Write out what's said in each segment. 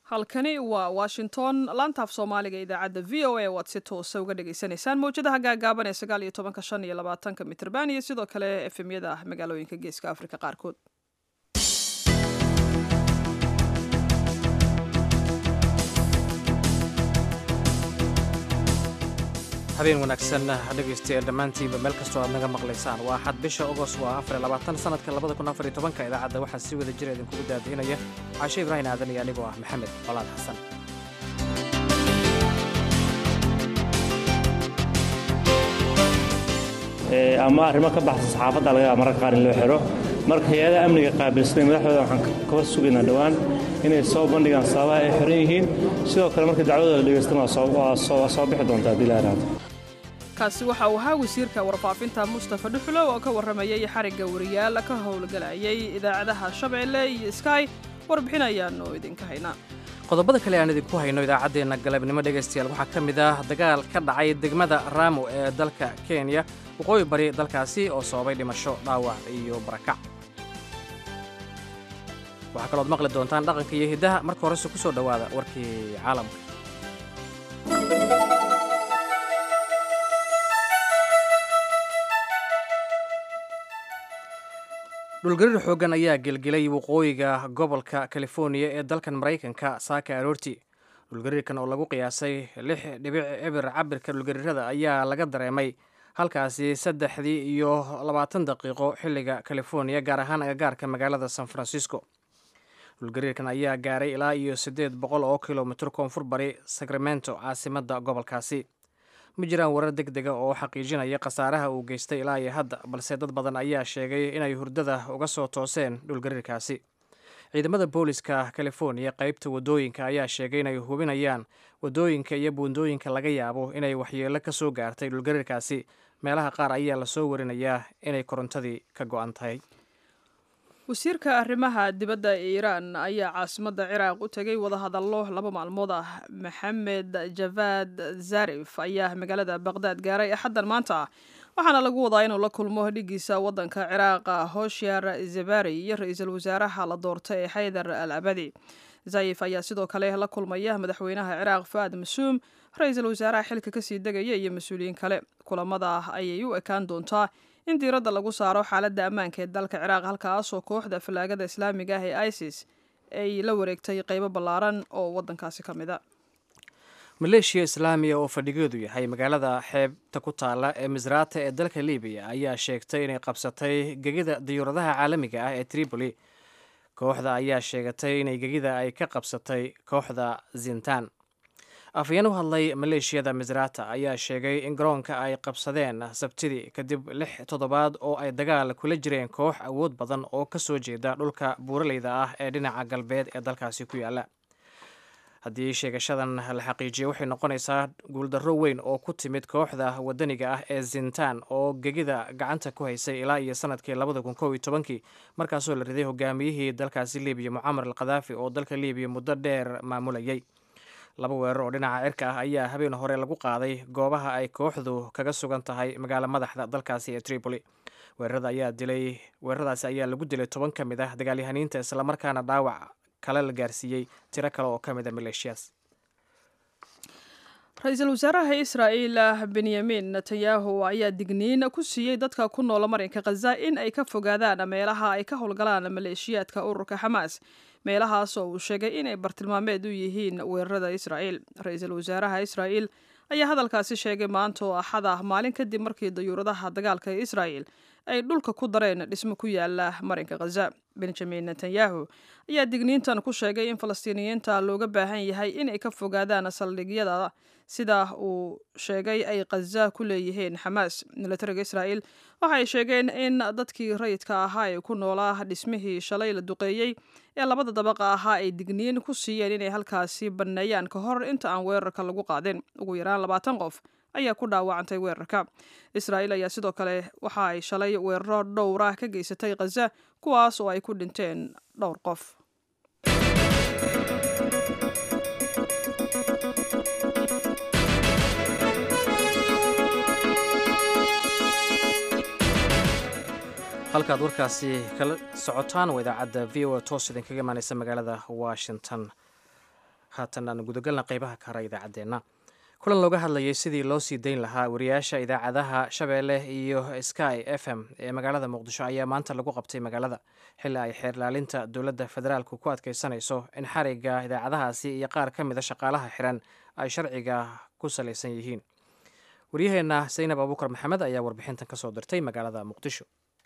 halkani waa washington laantaaf soomaaliga idaacadda v o a waad si toosa uga dhagaysanaysaan mawjadaha gaagaaban ee sagaal iyo tobanka shan iyo labaatanka mitrban iyo sidoo kale efemyada magaalooyinka geeska afrika qaarkood habeen wanaagsan dhegaystayaal dhammaantiinba meel kastoo aad naga maqlaysaan waa axad bisha ogos waa afar labaatan sanadka labada kun afar iyo tobanka idaacadda waxaa si wada jira idinkugu daadiinaya caashe ibraahim aadan iyo anigoo ah maxamed colaad xasan ama arrimo ka baxsan saxaafadda laga yaaba mararka qaar in loo xiro marka hay-adaha amniga qaabilsanay madaxdooda waxaan kaba sugaynaa dhowaan inay soo bandhigaan sababaha ay xiran yihiin sidoo kale markii dacwadooda la dhegaystana waa soo bixi doontaa haddii la yaraado kaasi waxa uu ahaa wasiirka warfaafinta mustafa dhuxulow oo ka warramayay xarigga wariyaal ka howlgalayay idaacadaha shabeelle iyo sky warbixin ayaanu idinka haynaa qodobada kale aan idinku hayno idaacaddeenna galabnimo dhegaystayaal waxaa ka mid ah dagaal ka dhacay degmada raamo ee dalka kenya waqooyi bari dalkaasi oo sababay dhimasho dhaawac iyo barakac waxaa kalood maqli doontaan dhaqanka iyo hiddaha marka horese ku soo dhowaada warkii caalamka dhulgariir xooggan ayaa gelgelay waqooyiga gobolka californiya ee dalkan maraykanka saaka aroorti dhulgariirkan oo lagu qiyaasay lix dhibic cibir cabirka dhulgariirada ayaa laga dareemay halkaasi saddexdii iyo labaatan daqiiqo xilliga californiya gaar ahaan agagaarka magaalada san francisco dhulgariirkan ayaa gaaray ilaa iyo siddeed boqol oo kilomitr koonfur bari sacramento caasimadda gobolkaasi ma jiraan warar deg dega oo xaqiijinaya khasaaraha uu geystay ilaa iyo hadda balse dad badan ayaa sheegay inay hurdada uga soo tooseen dhulgariirkaasi ciidamada booliska californiya qaybta waddooyinka ayaa sheegay inay hubinayaan waddooyinka iyo buundooyinka laga yaabo inay waxyeelo ka soo gaartay dhulgariirkaasi meelaha qaar ayaa lasoo warinayaa inay korontadii ka go'an tahay wasiirka arrimaha dibadda ee iiraan ayaa caasimadda ciraaq u tegay wadahadallo laba maalmood ah maxamed javaad zarif ayaa magaalada baqhdaad gaaray axaddan maanta ah waxaana lagu wadaa inuu la kulmo dhigiisa waddanka ciraaqa hoshyar zabari iyo ra-iisul wasaaraha la doortay ee xaydar al abadi zayif ayaa sidoo kale la kulmaya madaxweynaha ciraaq faad masuum ra-iisul wasaaraha xilka kasii degaya iyo mas-uuliyiin kale kulamada ayay u ekaan doontaa in diiradda lagu saaro xaaladda ammaanka ee dalka ciraaq halkaasoo kooxda fallaagada islaamiga ah ee isis ay la wareegtay qeybo ballaaran oo waddankaasi ka mid a maleeshiya islaamiya oo fadhigeedu yahay magaalada xeebta ku taalla ee misraata ee dalka libiya ayaa sheegtay inay qabsatay gegida diyuuradaha caalamiga ah ee tripoli kooxda ayaa sheegatay inay gegida ay ka qabsatay kooxda zintan afhayeen u hadlay maleeshiyada misrata ayaa sheegay in garoonka ay qabsadeen sabtidii kadib lix toddobaad oo ay dagaal kula jireen koox awood badan oo ka soo jeeda dhulka buuraleyda ah ee dhinaca galbeed ee dalkaasi ku yaala haddii sheegashadan la xaqiijiyo waxay noqonaysaa guuldarro weyn oo ku timid kooxda wadaniga ah ee zintan oo gegida gacanta ku haysay ilaa iyo sanadkii labada kun kow iyo tobankii markaasoo la riday hogaamiyihii dalkaasi libiya mucamar al khadaafi oo dalka libiya muddo dheer maamulayay laba weerar oo dhinaca cirka ah ayaa habeen hore lagu qaaday goobaha ay kooxdu kaga sugan tahay magaalo madaxda dalkaasi ee tripoli weerarada ayaa dilay weeraradaasi ayaa lagu dilay toban ka mid ah dagaalyahaniinta islamarkaana dhaawac kale la gaarsiiyey tiro kale oo ka mid a maleeshiyaas ra-iisul wasaaraha israa'iil benyamin netanyahu ayaa digniin ku siiyey dadka ku noola marinka khaza in ay ka fogaadaan meelaha ay ka howlgalaan maleeshiyaadka ururka xamaas meelahaas oo uu sheegay inay bartilmaameed u yihiin weerarada israa'iil ra-iisul wasaaraha israa'iil ayaa hadalkaasi sheegay maanta oo axad ah maalin kadib markii dayuuradaha dagaalka ee israa'iil ay dhulka ku dareen dhismo ku yaala marinka khaza benjamin netanyahu ayaa digniintan ku sheegay in falastiiniyiinta looga baahan yahay inay ka fogaadaan saldhigyada sida uu sheegay ay khaza ku leeyihiin xamaas milatariga israa'iil waxa ay sheegeen in dadkii rayidka ahaa ee ku noolaa dhismihii shalay la duqeeyey ee labada dabaqa ahaa ay digniin ku siiyeen inay halkaasi banneeyaan ka hor inta aan weerarka lagu qaadin ugu yaraan labaatan qof ayaa ku dhaawacantay weerarka israa'iil ayaa sidoo kale waxa ay shalay weeraro dhowr ah ka geysatay khaza kuwaas oo ay ku dhinteen dhowr qof halkaad warkaasi kala socotaan waa idaacadda v o a toos idinkaga imaaneysa magaalada washington haatan aan gudagalna qeybaha kara idaacaddeenna kulan looga hadlayay sidii loo sii dayn lahaa wariyaasha idaacadaha shabeelle iyo sky f m ee magaalada muqdisho ayaa maanta lagu qabtay magaalada xilli ay xeerlaalinta dowladda federaalku ku adkeysanayso in xariga idaacadahaasi iyo qaar ka mida shaqaalaha xiran ay sharciga ku salaysan yihiin waryaheenna saynab abuukar maxamed ayaa warbixintan kasoo dirtay magaalada muqdisho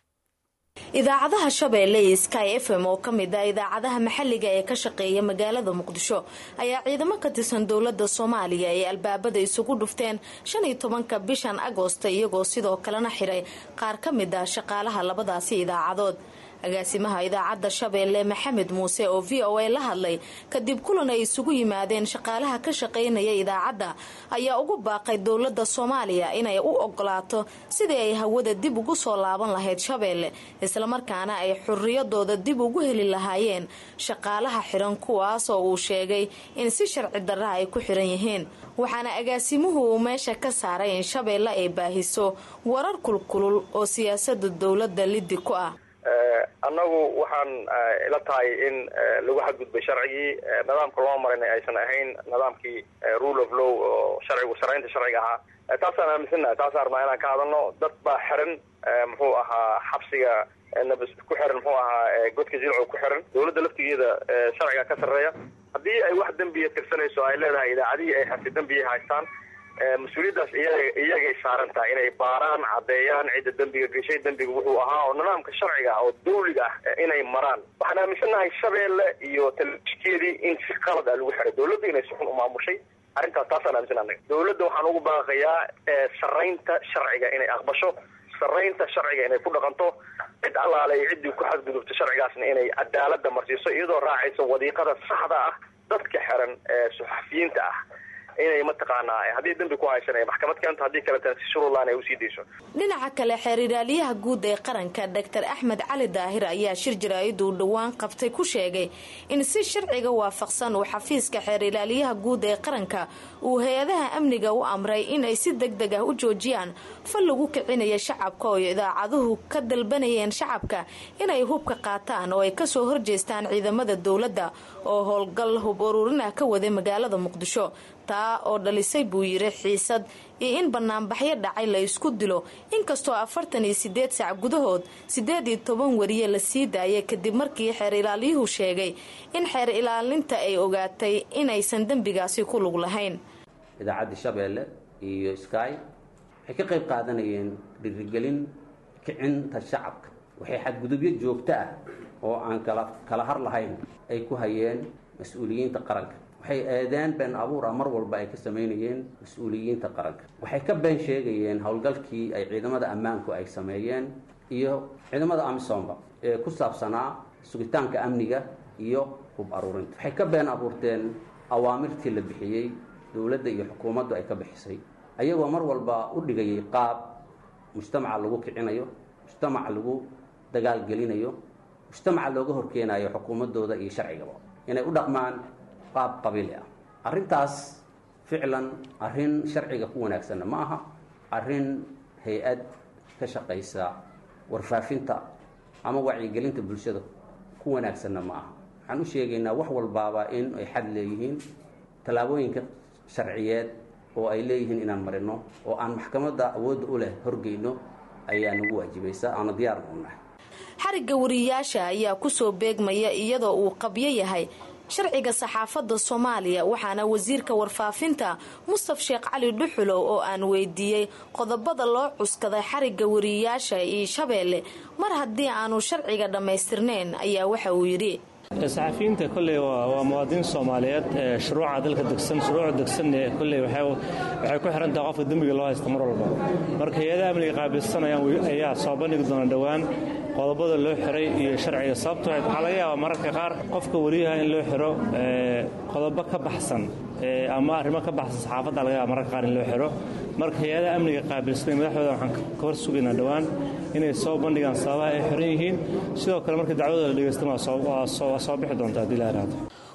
idaacadaha shabeelle iyo sky f m oo kamid ah idaacadaha maxalliga ee ka shaqeeya magaalada muqdisho ayaa ciidamo ka tirsan dowlada soomaaliya ay albaabada isugu dhufteen shan iyo tobanka bishan agoosta iyagoo sidoo kalena xiray qaar ka mid ah shaqaalaha labadaasi idaacadood agaasimaha idaacadda shabeelle maxamed muuse oo v o a la hadlay kadib kulan ay isugu yimaadeen shaqaalaha ka shaqaynaya idaacadda ayaa ugu baaqay dowladda soomaaliya inay u ogolaato sidii ay hawada dib ugu soo laaban lahayd shabeelle islamarkaana ay xuriyadooda dib ugu heli lahaayeen shaqaalaha xiran kuwaas oo uu sheegay in si sharci darra ay ku xiran yihiin waxaana agaasimuhu uu meesha ka saaray in shabeelle ay baahiso warar kulkulul oo siyaasada dowladda liddi ku ah annagu waxaan ila tahay in lagu xadgudbay sharcigii nidaamka loo marinay aysan ahayn nidaamkii rule of law oo sharcigu sharaynta sharciga ahaa taasaan aaminsannahay taasaan rabnaa inaan ka hadalno dad baa xiran muxuu ahaa xabsiga nabs ku xiran muxuu ahaa godka jilco ku xiran dowladda laftigeeda sharciga ka sarreeya haddii ay wax dembiya tirsanayso ay leedahay idaacadihii ay xabsi dembiya haystaan mas-uuliyaddaas iyagay saaran tahay inay baaraan caddeeyaan cidda dembiga geshay dembiga wuxuu ahaa oo nidaamka sharciga ah oo dawliga ah inay maraan waxaan aaminsannahay shabeelle iyo talefiskeedii in si qalad ah lagu xiray dowladda inay si xun u maamushay arrintaas taasaan aaminsan anaga dowladda waxaan ugu baaqayaa saraynta sharciga inay aqbasho saraynta sharciga inay ku dhaqanto cid allaale iyo ciddii ku xadgudubto sharcigaasna inay cadaalada marsiiso iyadoo raacayso wadiiqada saxda ah dadka xiran ee suxafiyiinta ah inay mataqaanaa haddii dembi ku haysan ay maxkamad keento haddii kaleetana si shuruurlaan ay usii dayso dhinaca kale xeer ilaaliyaha guud ee qaranka doctor axmed cali daahir ayaa shir jaraa'iduu dhowaan qabtay ku sheegay in si sharciga waafaqsan uu xafiiska xeer ilaaliyaha guud ee qaranka uu hay-adaha amniga u amray inay si deg deg ah u joojiyaan fal lagu kicinaya shacabka oo idaacaduhu ka dalbanayeen shacabka inay hubka qaataan oo ay kasoo horjeestaan ciidamada dowladda oo howlgal hub ururin ah ka waday magaalada muqdisho taa oo dhalisay buu yiri xiisad iyo in banaanbaxyo dhacay la isku dilo inkastoo afartan iyo sideed saac gudahood sideed iyo toban wariye la sii daayay kadib markii xeer ilaaliyuhu sheegay in xeer ilaalinta ay ogaatay inaysan dembigaasi ku lug lahayn idaacadda shabeelle iyo sky waxay ka qayb qaadanayeen dhirigelin kicinta shacabka waxay xadgudubyo joogto ah oo aan kala kala har lahayn ay ku hayeen mas-uuliyiinta qaranka waxay eedeen been abuur ah mar walba ay ka samaynayeen mas-uuliyiinta qaranka waxay ka been sheegayeen howlgalkii ay ciidamada ammaanku ay sameeyeen iyo ciidamada amisomba ee ku saabsanaa sugitaanka amniga iyo hub aruurinta waxay ka been abuurteen awaamirtii la bixiyey dowladda iyo xukuumaddu ay ka bixisay ayagoo mar walba u dhigayay qaab mujtamaca lagu kicinayo mujtamaca lagu dagaalgelinayo mujtamaca looga horkeenayo xukuumadooda iyo sharcigaba inay u dhaqmaan qaab qabiili ah arrintaas ficlan arrin sharciga ku wanaagsanna ma aha arrin hay-ad ka shaqaysa warfaafinta ama wacyigelinta bulshada ku wanaagsanna ma aha waxaan u sheegaynaa wax walbaaba in ay xad leeyihiin tallaabooyinka sharciyeed oo ay leeyihiin inaan marino oo aan maxkamadda awoodda u leh horgeyno ayaa nagu waajibaysa aana diyaarna u nahay xarigga wariyaasha ayaa kusoo beegmaya iyadoo uu qabyo yahay sharciga saxaafadda soomaaliya waxaana wasiirka warfaafinta mustaf sheekh cali dhuxulow oo aan weydiiyey qodobada loo cuskaday xarigga wariyayaasha iyo shabeelle mar haddii aanu sharciga dhammaystirnayn ayaa waxa uu yidhi saxafiyiinta kolley waa muwaadiniin soomaaliyeed shuruuca dalka degsan shuruuca degsanne kolley waxay ku xiran tahay qofka dembiga loo haysta mar walba marka hay-adaha amniga qaabilsanayaan ayaa soo bandhigi doona dhowaan qodobada loo xiray iyo sharciga sababto waxaa laga yaabaa mararka qaar qofka wariyaha in loo xiro qodobo ka baxsan ama arrimo ka baxsan saxaafadda laga yaaba mararka qaar in loo xiro marka hay-adaha amniga qaabilsanay madaxdooda waxaan ka hor sugaynaa dhowaan inay soo bandhigaan sababaha ay xiran yihiin sidoo kale marka dacwadooda la dhegeystan waa soo bixi doonta haddii la yidhaahdo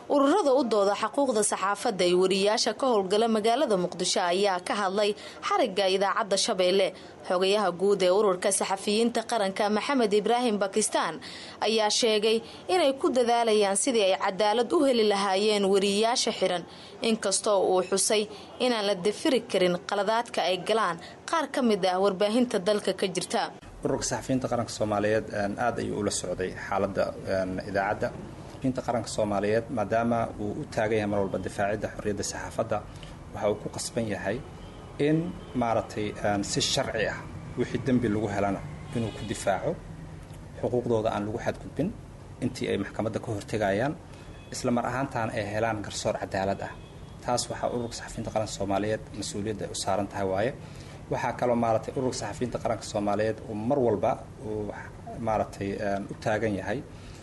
ururada u dooda xuquuqda saxaafadda ee wariyaasha ka howlgala magaalada muqdisho ayaa ka hadlay xariga idaacadda shabeelle xogayaha guud ee ururka saxafiyiinta qaranka maxamed ibraahim bakistaan ayaa sheegay inay ku dadaalayaan sidii ay cadaalad u heli lahaayeen wariyaasha xiran inkastoo uu xusay inaan la dafiri karin qaladaadka ay galaan qaar ka mid ah warbaahinta dalka ka jirta ururka saxafiyiinta qaranka soomaaliyeed aada ayuu ula socday xaaladda idaacadda saxafiyiinta qaranka soomaaliyeed maadaama uu u taagan yahay mar walba difaacidda xorriyadda saxaafadda waxa uu ku qasban yahay in maaragtay si sharci ah wixii dembi lagu helana inuu ku difaaco xuquuqdooda aan lagu xadgudbin intii ay maxkamadda ka hortegayaan isla mar ahaantaana ay helaan garsoor cadaalad ah taas waxaa ururka saxafiyiinta qaranka soomaaliyeed mas-uuliyadda ay u saaran tahay waaye waxaa kaloo maaragtay ururka saxafiyiinta qaranka soomaaliyeed uu mar walba uu maaragtay u taagan yahay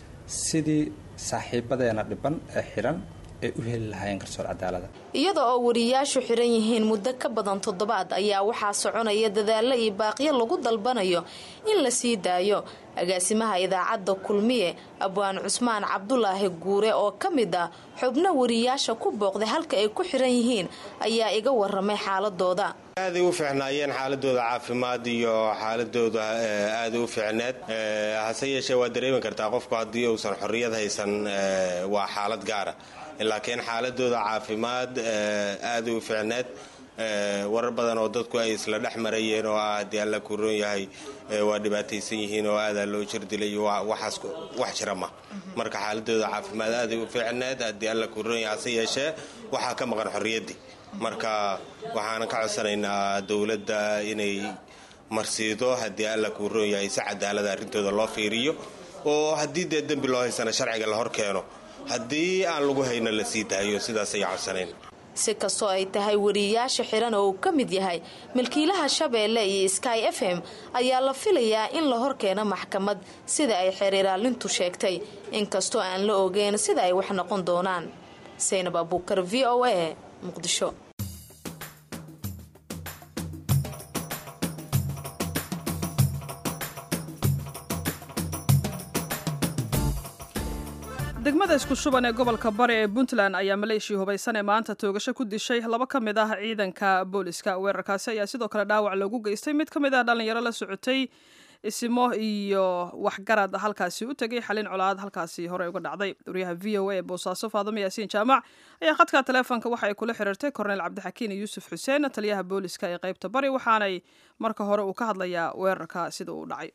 sidii saaxiibadeena dhiban ee xiran ay u heli lahaayeen garsoor cadaalada iyada oo wariyaashu xiran yihiin muddo ka badan toddobaad ayaa waxaa soconaya dadaalo iyo baaqyo lagu dalbanayo in la sii daayo agaasimaha idaacadda kulmiye abwaan cusmaan cabdulaahi guure oo ka mid ah xubno wariyaasha ku booqday halka ay ku xiran yihiin ayaa iga waramay xaaladooda aaday u fiicnaayeen xaaladooda caafimaad iyo xaaladooda aaday u fiicneed hase yeeshee waa dareemi kartaa qofku haddii uusan xorriyad haysan waa xaalad gaara laakiin xaaladooda caafimaad aaday u fiicneed warar badan oo dadku ay isla dhex marayeen oo ah haddii alla ku roon yahay waa dhibaataysan yihiin oo aadaa loo jirdilay waxaas wax jira ma marka xaaladooda caafimaad aaday u fiicneed haddii alla ku roon yahay hase yeeshee waxaa ka maqan xorriyaddii marka waxaanan ka codsanaynaa dowladda inay marsiido haddii alla kuu roon yahay si cadaalada arrintooda loo fiiriyo oo haddii dee dembi loo haysana sharciga la hor keeno haddii aan lagu hayno la sii daayo sidaas ayaa codsanayn si kastoo ay tahay wariyaasha xiran oo uu ka mid yahay milkiilaha shabeelle iyo sky f m ayaa la filayaa in la horkeeno maxkamad sida ay xeerlaalintu sheegtay inkastoo aan la ogeyn sida ay wax noqon doonaan saynab abuukar v o a muqdisho degmada isku shuban ee gobolka bari ee puntland ayaa maleeshiya hubaysan ee maanta toogasho ku dishay laba ka mid ah ciidanka booliska weerarkaasi ayaa sidoo kale dhaawac loogu geystay mid ka mid ah dhallinyaro la socotay isimo iyo waxgarad halkaasi u tegay xalin colaad halkaasi hore uga dhacday wariyaha v o a ee boosaaso faadamo yaasiin jaamac ayaa khadka taleefonka waxa ay kula xiriirtay korneyl cabdixakiin yuusuf xuseen taliyaha booliska ee qeybta bari waxaanay marka hore uu ka hadlayaa weerarka sida uu dhacay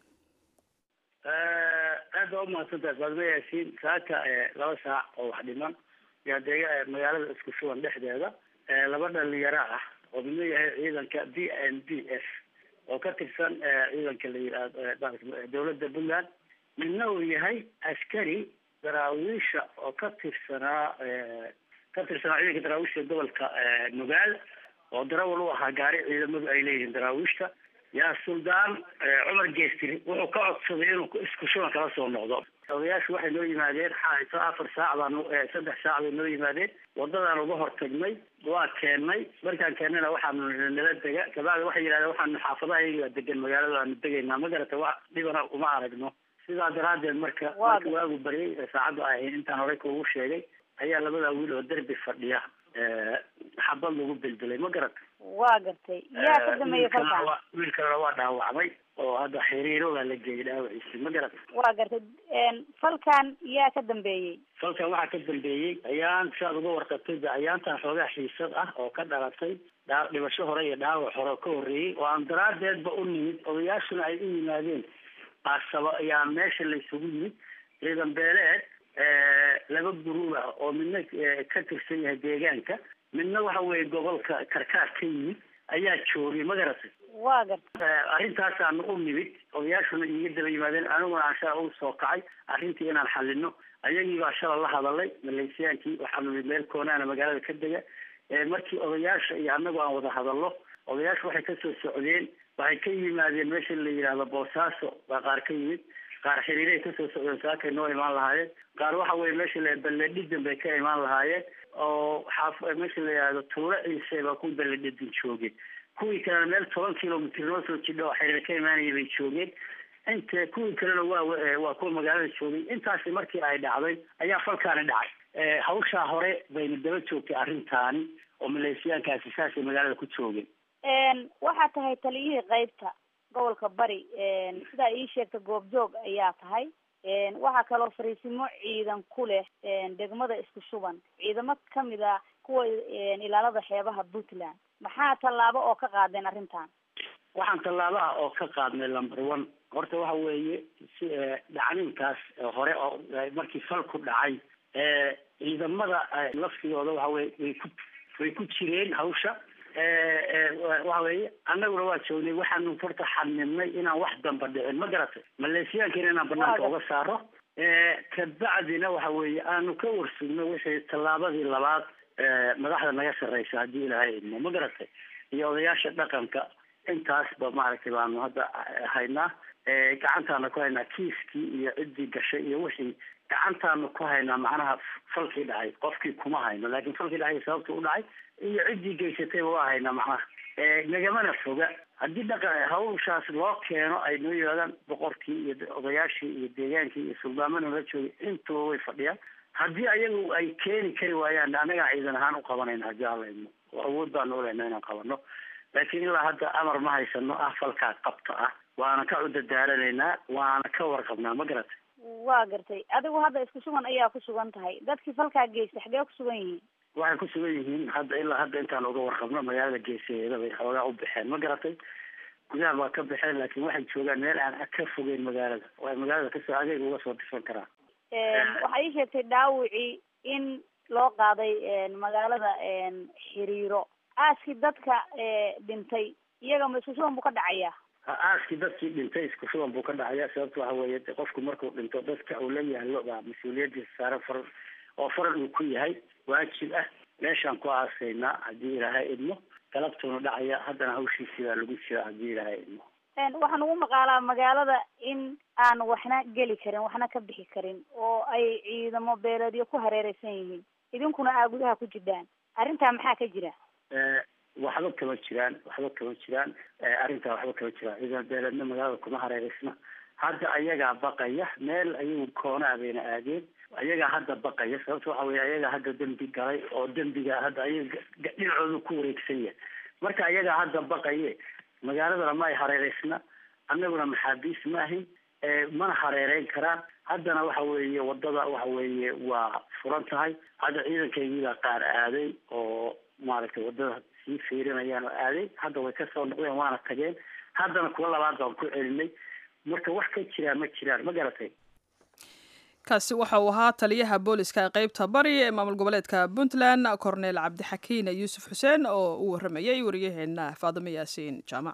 aad baa umahadsantahay faadmo yaasiin saaka laba saac oo wax dhiman yaa dega magaalada isku shuban dhexdeeda laba dhalinyaro ah oo midna yahay ciidanka b n d f oo ka tirsan ciidanka la yihahdo dowladda puntland midna uu yahay askari daraawiisha oo ka tirsanaa ka tirsanaa ciidanka daraawiishta gobolka nugaal oo darawal u ahaa gaari ciidamadu ay leeyihiin daraawiishta yaa suldaan cumar geestiri wuxuu ka codsaday inuu isku shuban kala soo noqdo odayaashu waxay noo yimaadeen xaayso afar saac baan saddex saac bay noo yimaadeen wadadaan uga hortagnay waa keennay markaan keennayna waxaanu nala dega kabacdi waxay yidhahdeen waxaanu xaafadaha iyaga degan magaalada aanu degaynaa ma garata wax dhibana uma aragno sidaa daraaddeed marka marka waagu baryay saacaddu ay ahayd intaan horey kuugu sheegay ayaa labadaa wiil oo derbi fadhiya xabad lagu beldelay ma garata waa gartay yaa ka dambeeyey falkan wiil kalena waa dhaawacmay oo hadda xiriiro baa la geeyay dhaawaciisi ma garata waa gartay falkan yaa ka dambeeyey falkan waxaa ka dambeeyey ayaan si aad uga warqabtay de ayaantan xoogaa xiisad ah oo ka dhalatay dhaa dhibasho hore iyo dhaawac hore oo ka horreeyey oo aan daraadeedba u nimid odayaashuna ay u yimaadeen qaasaba ayaa meesha laysugu yimid ciidan beeleed laba guruub ah oo midna ka tirsan yahay deegaanka midna waxa weeye gobolka karkaar ka yimid ayaa joogay ma garatay waa gartay arrintaasaanu u nimid odayaashuna iiga daba yimaadeen aniguna aan shala u soo kacay arrintii inaan xalino ayagii baa shala la hadalay maleysiyaankii waxaanu nimid meel koonaana magaalada ka dega markii odayaasha iyo annagu aan wada hadallo odayaashu waxay kasoo socdeen waxay ka yimaadeen meesha la yidhaahdo boosaaso baa qaar ka yimid qaar xiriiray kasoo socdeen saakay noo imaan lahaayeen qaar waxa weye meesha la balledhidan bay ka imaan lahaayeen oo xaaf meesha la yidhahdo tuulo ciise baa ku balledhidin joogeen kuwii kalena meel toban kilomitr noo soo jidha oo xiriir ka imaanaya bay joogeen inta kuwii kalena waa waa kuwa magaalada joogay intaasi markii ay dhacday ayaa falkaani dhacay hawshaa hore bayna daba joogtay arrintaani oo maleeshiyaankaasi saasay magaalada ku joogeen waxaa tahay taliyihii qeybta gobolka bari sidaa ii sheegta goobjoog ayaa tahay waxaa kaloo fariisimo ciidan ku leh degmada isku shuban ciidamo kamid a kuwa ilaalada xeebaha puntland maxaa tallaabo oo ka qaadeen arrintan waxaan tallaabo ah oo ka qaadnay number one horta waxa weeye si dhacninkaas hore oo markii fal ku dhacay ciidamada laftigooda waxa weye way ku way ku jireen hawsha waxa weeye annaguna waa joognay waxaanu horta xadnidnay inaan wax damba dhicin ma garatay maleeshiyaankiina inaan banaanka uga saaro kabacdina waxa weeye aanu ka warsugno wixii tallaabadii labaad madaxda naga sarreysa haddii ilaahay idmo ma garatay iyo odayaasha dhaqanka intaasba maaragtay baanu hadda haynaa gacantaana ku haynaa kiiskii iyo ciddii gashay iyo wixii gacantaanu ku haynaa macnaha falkii dhacay qofkii kuma hayno laakiin falkii dhacay sababta u dhacay iyo ciddii geysatayba waa haynaa macnaha nagamana foga haddii dhaqa hawshaas loo keeno ay noo yihaadaan boqorkii iyo odayaashii iyo deegaankii iyo suldaamana la joogay intuba way fadhiyaan haddii ayagu ay keeni kari waayaan annagaa ciidan ahaan u qabanayna haddii alla idmo oo awood baanu uleyna inaan qabano laakiin ilaa hadda amar ma haysano ah falkaa qabta ah waana ka cudadaaranaynaa waana ka warqabnaa ma garatay waa gartay adigu hadda isku sugan ayaa ku sugan tahay dadkii falkaa geystay xagee ku sugan yihiin waxay ku sugan yihiin hadda ilaa hadda intaan uga warqabno magaalada geesaheeda bay xoogaa u baxeen ma garatay gudaha waa ka baxeen laakiin waxay joogaan meel aan ka fogeyn magaalada waa magaalada kasoo adeeg uga soo difan karaa waxaa ii sheegtay dhaawicii in loo qaaday magaalada xiriiro aaskii dadka dhintay iyaga ma isku sugan buu ka dhacayaa aaskii dadkii dhintay isku sugan buu ka dhacayaa sababta waxa weeye qofku markuu dhinto dadka uu la yaallo baa mas-uuliyadiisa saaran faran oo faran uu ku yahay waajib ah meeshaan ku aasaynaa haddii ilaahay idmo galabtuuna dhacaya haddana hawshiisii baa lagu jira haddii ilaahay idmo waxaan ugu maqaalaa magaalada in aan waxna geli karin waxna ka bixi karin oo ay ciidamo beeleedyo ku hareereysan yihiin idinkuna aa gudaha ku jirdaan arrintaa maxaa ka jira waxba kama jiraan waxba kama jiraan arrintaa waxba kama jiraan ciidan beeleedna magaalada kuma hareereysna hadda ayagaa baqaya meel ayagu koonaa bayna aadeen ayagaa hadda baqaya sababta waxa weye ayagaa hadda dembi galay oo dembiga hadda ayaga dhinacoodu ku wareegsan yahay marka ayagaa hadda baqaye magaaladana ma ay hareereysna annaguna maxaabiis maahin mana hareereyn karaan haddana waxa weeye wadada waxa weeye waa furan tahay hadda ciidankaygiibaa qaar aaday oo maaragtay wadada sii fiirinayaan oo aaday hadda way kasoo noqdeen waana tageen haddana kuwa labaad baan ku celinay marka wax ka jiraa ma jiraan ma garatay kaasi waxa uu ahaa taliyaha booliska ee qeybta bari ee maamul goboleedka puntland corneel cabdixakiin yuusuf xuseen oo uu waramayay wariyaheena faadimo yaasiin jaamac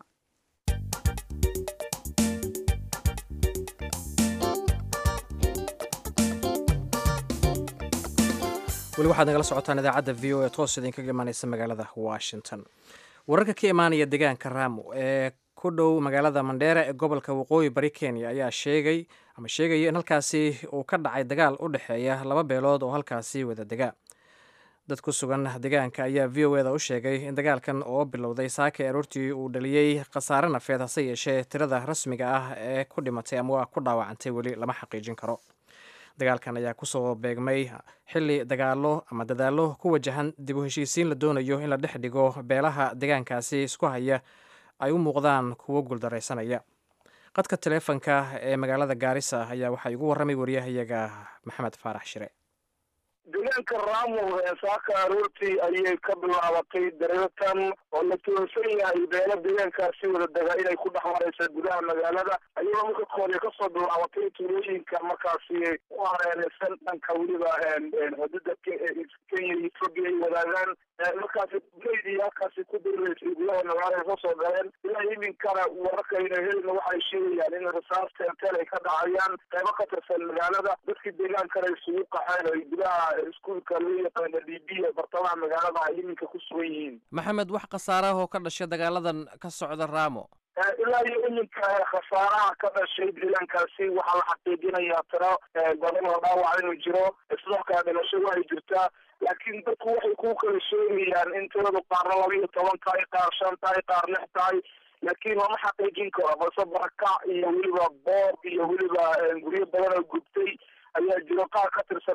weli waxaad nagala socotaan idaacadda v o e toos idinkaga imaaneysa magaalada washington wararka ka imaanaya deegaanka raamo ee ku dhow magaalada mandheera ee gobolka waqooyi bari kenya ayaa sheegay ama sheegaya in halkaasi uu ka dhacay dagaal u dhexeeya laba beelood oo halkaasi wada dega dad ku sugan deegaanka ayaa v o eda u sheegay in dagaalkan oo bilowday saaka aroortii uu dhaliyey khasaare nafeed hase yeeshee tirada rasmiga ah ee ku dhimatay ama waa ku dhaawacantay weli lama xaqiijin karo dagaalkan ayaa kusoo beegmay xili dagaalo ama dadaallo ku wajahan dib u heshiisiin la doonayo in la dhex dhigo beelaha deegaankaasi isku haya ay u muuqdaan kuwo guuldaraysanaya qadka taleefonka ee magaalada gaarisa ayaa waxaa igu warramay wariyahayaga maxamed faarax shire deegaanka raamo ee saaka aroortii ayay ka bilaabatay dareertan oo la toonsan yahay beelo deegaankaasi wada dega inay ku dhex maraysa gudaha magaalada ayadoo marka koode kasoo bilaabatay tuulooyinka markaasi u hareereysan dhanka weliba xuduuda kenya iyo ethoobia ay wadaagaan markaasi guleydii halkaasi ku dirireysay gudaha magaalada kasoo galeen ilaa iminkana wararkayna helina waxay sheegayaan in rasaas teelteel ay ka dhacayaan qaybo ka tirsan magaalada dadkii deegaankana isugu qaxeen ay gudaha iskuulka loo yaqaana d b ee bartamaha magaalada ay iminka ku sugan yihiin maxamed wax khasaaraha oo ka dhashay dagaaladan ka socda raamo ilaa iyo iminka khasaaraha ka dhashay deegaankaasi waxaa la xaqiijinayaa tiro badan oo dhaawac inuu jiro sidoo kale dhimasho waxay jirtaa laakiin dadku waxay ku kala sheegayaan in tiradu qaarna laba iyo toban tahay qaar shan tahay qaar lix tahay laakiin lama xaqiijin karo balse barakac iyo weliba boob iyo weliba guryo badan oo gubtay ayaa jiro qaar ka tirsan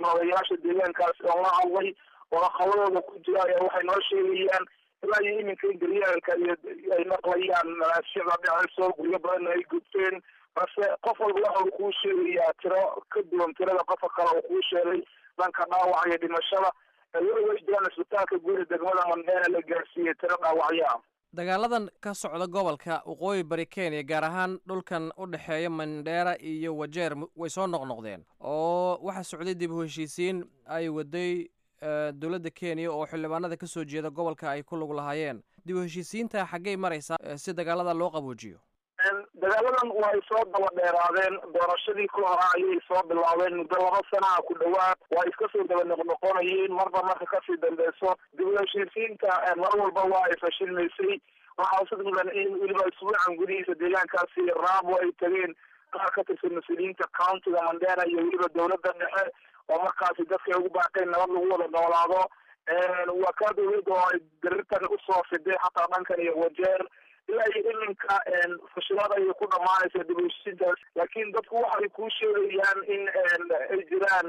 tirsan odayaasha deegaankaasi oo la hadlay oo aqaladooda ku jira ayaa waxay noo sheegayaan ilaa iyo iminka in garyaalka iyo ay maqlayaan malaashiyada dhacayso guryo badanna ay gubteen balse qof walba waxa uu kuu sheegayaa tiro ka duwan tirada qofka kale uu kuu sheegay dhanka dhaawaca iyo dhimashada weli way jiraan isbitaalka guuri degmada mandheera la gaarsiiyey tiro dhaawacyo ah dagaaladan ka socda gobolka waqooyi bari kenya gaar ahaan dhulkan u dhexeeya mandheera iyo wajeer way soo noqnoqdeen oo waxaa socday dib u heshiisiin ay waday dowladda kenya oo xildhibaanada ka soo jeeda gobolka ay ku lug lahaayeen dib u heshiisiinta xaggey maraysaa si dagaalada loo qaboojiyo dagaaladan way soo daba dheeraadeen doorashadii ka hore ayay soo bilaabeen muddo laba sanaha ku dhawaad waa iska soo daba noqnoqonayeen marba marka kasii dambeyso dib u heshiisiinta mar walba waa ay fashilmaysay waxaa usid mudan in weliba isbuucan gudihiisa deegaankaasi raabo ay tageen qaar ka tirsan mas-uuliyiinta countiga mandera iyo weliba dowladda dhexe oo markaasi dadkay ugu baaqeen nabad lagu wada noolaado waa kaa dowladda oo ay darirtan usoo fiday xataa dhankan iyo wajeer ilaa iyo iminka fashilada ayay ku dhamaanaysa dib u heshiisiintaas laakiin dadku waxay kuu sheegayaan in ay jiraan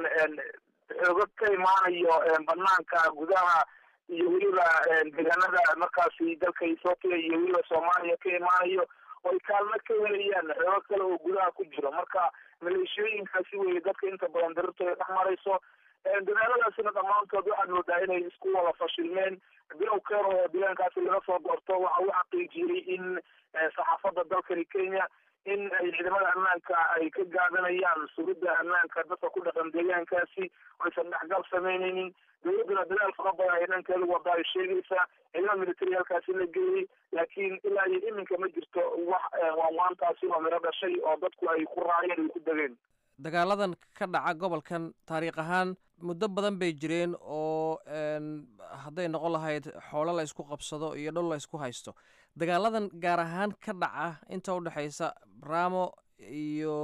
xoogag ka imaanayo banaanka gudaha iyo weliba deegaanada markaasi dalka ethoopia iyo weliba soomaaliya ka imaanayo oo ay kaalmo ka helayaan xoogag kale oo gudaha ku jiro marka maleeshiyooyinkaasi weye dadka inta badan darirtooda dhex marayso dadaaladaasina dhammaantood waxaad moodaa inay isku wada fashilmeen bilow keer oo deegaankaasi laga soo doorto waxa uu xaqiijiyey in saxaafadda dalkani kenya in ay ciidamada ammaanka ay ka gaadanayaan sugidda ammaanka dadka ku dhaqan deegaankaasi aysan dhexgal sameyneynin dowladduna dadaal fara badan ay dhankeeda wada ay sheegaysaa ciidamada military halkaasi la geeyey laakiin ilaa iyo iminka ma jirto wax waanwaantaasi oo miro dhashay oo dadku ay ku raaceen ay ku degeen dagaaladan ka dhaca gobolkan taariikh ahaan muddo badan bay jireen oo hadday noqon lahayd xoolo la ysku qabsado iyo dhul la ysku haysto dagaaladan gaar ahaan ka dhaca inta udhexaysa ramo iyo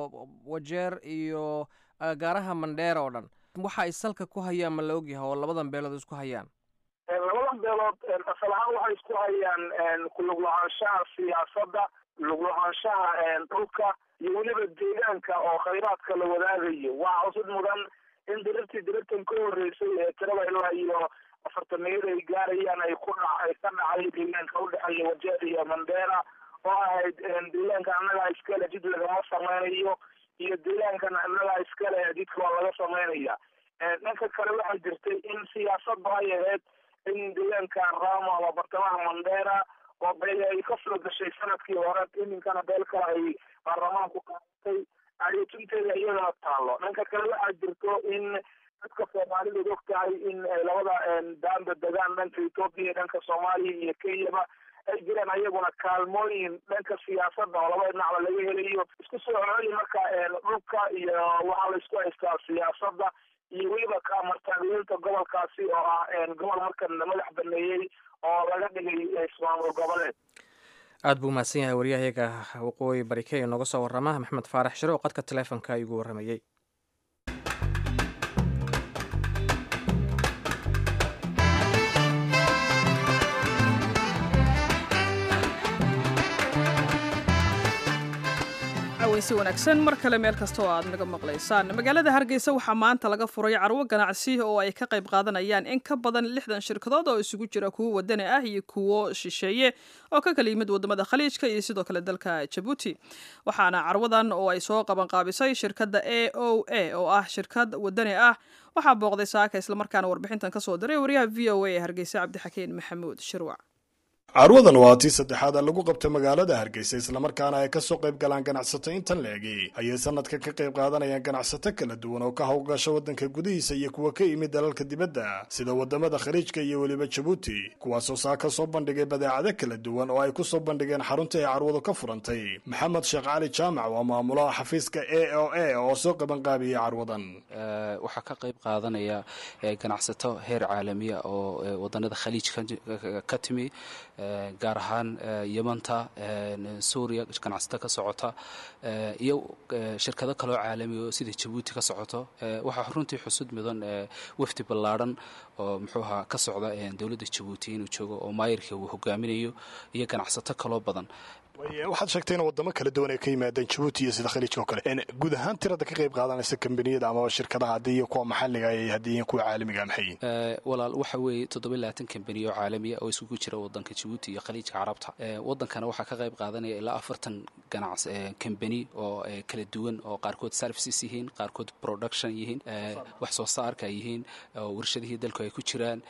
wajeer iyo gaaraha mandheera oo dhan waxa ay salka ku hayaan ma la ogyahay oo labadan beelood isku hayaan labadan beelood asal ahaan waxay isku hayaan kuluglahaanshaha siyaasadda luglahaanshaha dhulka iyo weliba deegaanka oo khayraadka la wadaagayo waa cusud mudan in dirirtii dirirtan ka horeysay ee tirada ilaa iyo afartameeyada ay gaarayaan ay ku dha ay ka dhacay deegaanka udhexeeya wajeer iyo mandheera oo ahayd deegaanka annagaa iskale jid lagama sameynayo iyo deegaankan annagaa iskale jidka waa laga sameynaya dhanka kale waxaa jirtay in siyaasadda ay ahayd in deegaanka ramo ama bartamaha mandheera oo beel ay ka soo gashay sanadkii hore iminkana beel kale ay baarlamaanku qaadatay ayotunteeda iyadana taalo dhanka kale waxaa jirto in dadka soomaalidu og tahay in labada daanda degaan dhanka ethoopia iyo dhanka soomaaliya iyo kenyaba ay jiraan ayaguna kaalmooyin dhanka siyaasadda oo labada dhinacba laga helayo isku soo cooyi marka dhulka iyo waxaa la isku haystaa siyaasadda iyo weliba kaamartaageyeenta gobolkaasi oo ah gobol markan madax baneeyey oo laga dhigay ismaamul goboleed aada buu umahadsan yahay waryahayaga waqooyi bari kenya nooga soo warrama maxmed faarax shire oo qadka taleefonka igu warramayey si wanaagsan mar kale meel kasta oo aad naga maqlaysaan magaalada hargeysa waxaa maanta laga furay carwo ganacsi oo ay ka qayb qaadanayaan in ka badan lixdan shirkadood oo isugu jira kuwo wadani ah iyo kuwo shisheeye oo ka kala yimid wadamada khaliijka iyo sidoo kale dalka jabuuti waxaana carwadan oo ay soo qabanqaabisay shirkadda a o a oo ah shirkad wadani ah waxaa booqday saaka islamarkaana warbixintan kasoo diray wariyaha v o a ee hargeysa cabdixakiin maxamuud shirwac carwadan waa tii saddexaad lagu qabta magaalada hargeysa islamarkaana ay kasoo qayb galaan ganacsato intan leegi ayay sanadka ka qayb qaadanayaan ganacsato kala duwan oo ka howlgasha waddanka gudihiisa iyo kuwa ka yimid dalalka dibadda sida wadamada khaliijka iyo weliba jabuuti kuwaasoo saa ka soo bandhigay badeecado kala duwan oo ay kusoo bandhigeen xarunta ay carwadu ka furantay maxamed sheekh cali jaamac waa maamulaha xafiiska a o a oo soo qabanqaabiyey carwadan waxaa ka qayb qaadanaya ganacsato heer caalamiya oo wadanada khaliij ka timi gaar ahaan yamanta suuriya ganacsato ka socota iyo shirkado kaloo caalamiga oo sida jabuuti ka socoto waxaa runtii xusud mudan wafdi ballaadhan oo muxuu ahaa ka socda dowladda jabuuti inuu joogo oo maayirka uu hogaaminayo iyo ganacsato kaloo badan waxaad sheegtay in wadamo kala duwan ay ka yimaadeen jabuuti iyo sida khaliijka oo kale guud ahaan tirada ka qayb qaadanaysa kambaniyada amaba shirkadaha haddii iyo kuwa maxalliga ay haddii iyo kuwa caalamiga maxay yihin walaal waxa weeye toddoba iyo labaatan kambaniya oo caalamiya oo isugu jira wadanka jabuuti iyo khaliijka carabta wadankana waxaa ka qayb qaadanaya ilaa afartan ganacs kambani oo kala duwan oo qaarkood services yihiin qaarkood production yihiin wax soo saarka yihiin warshadihii dalku ay ku jiraan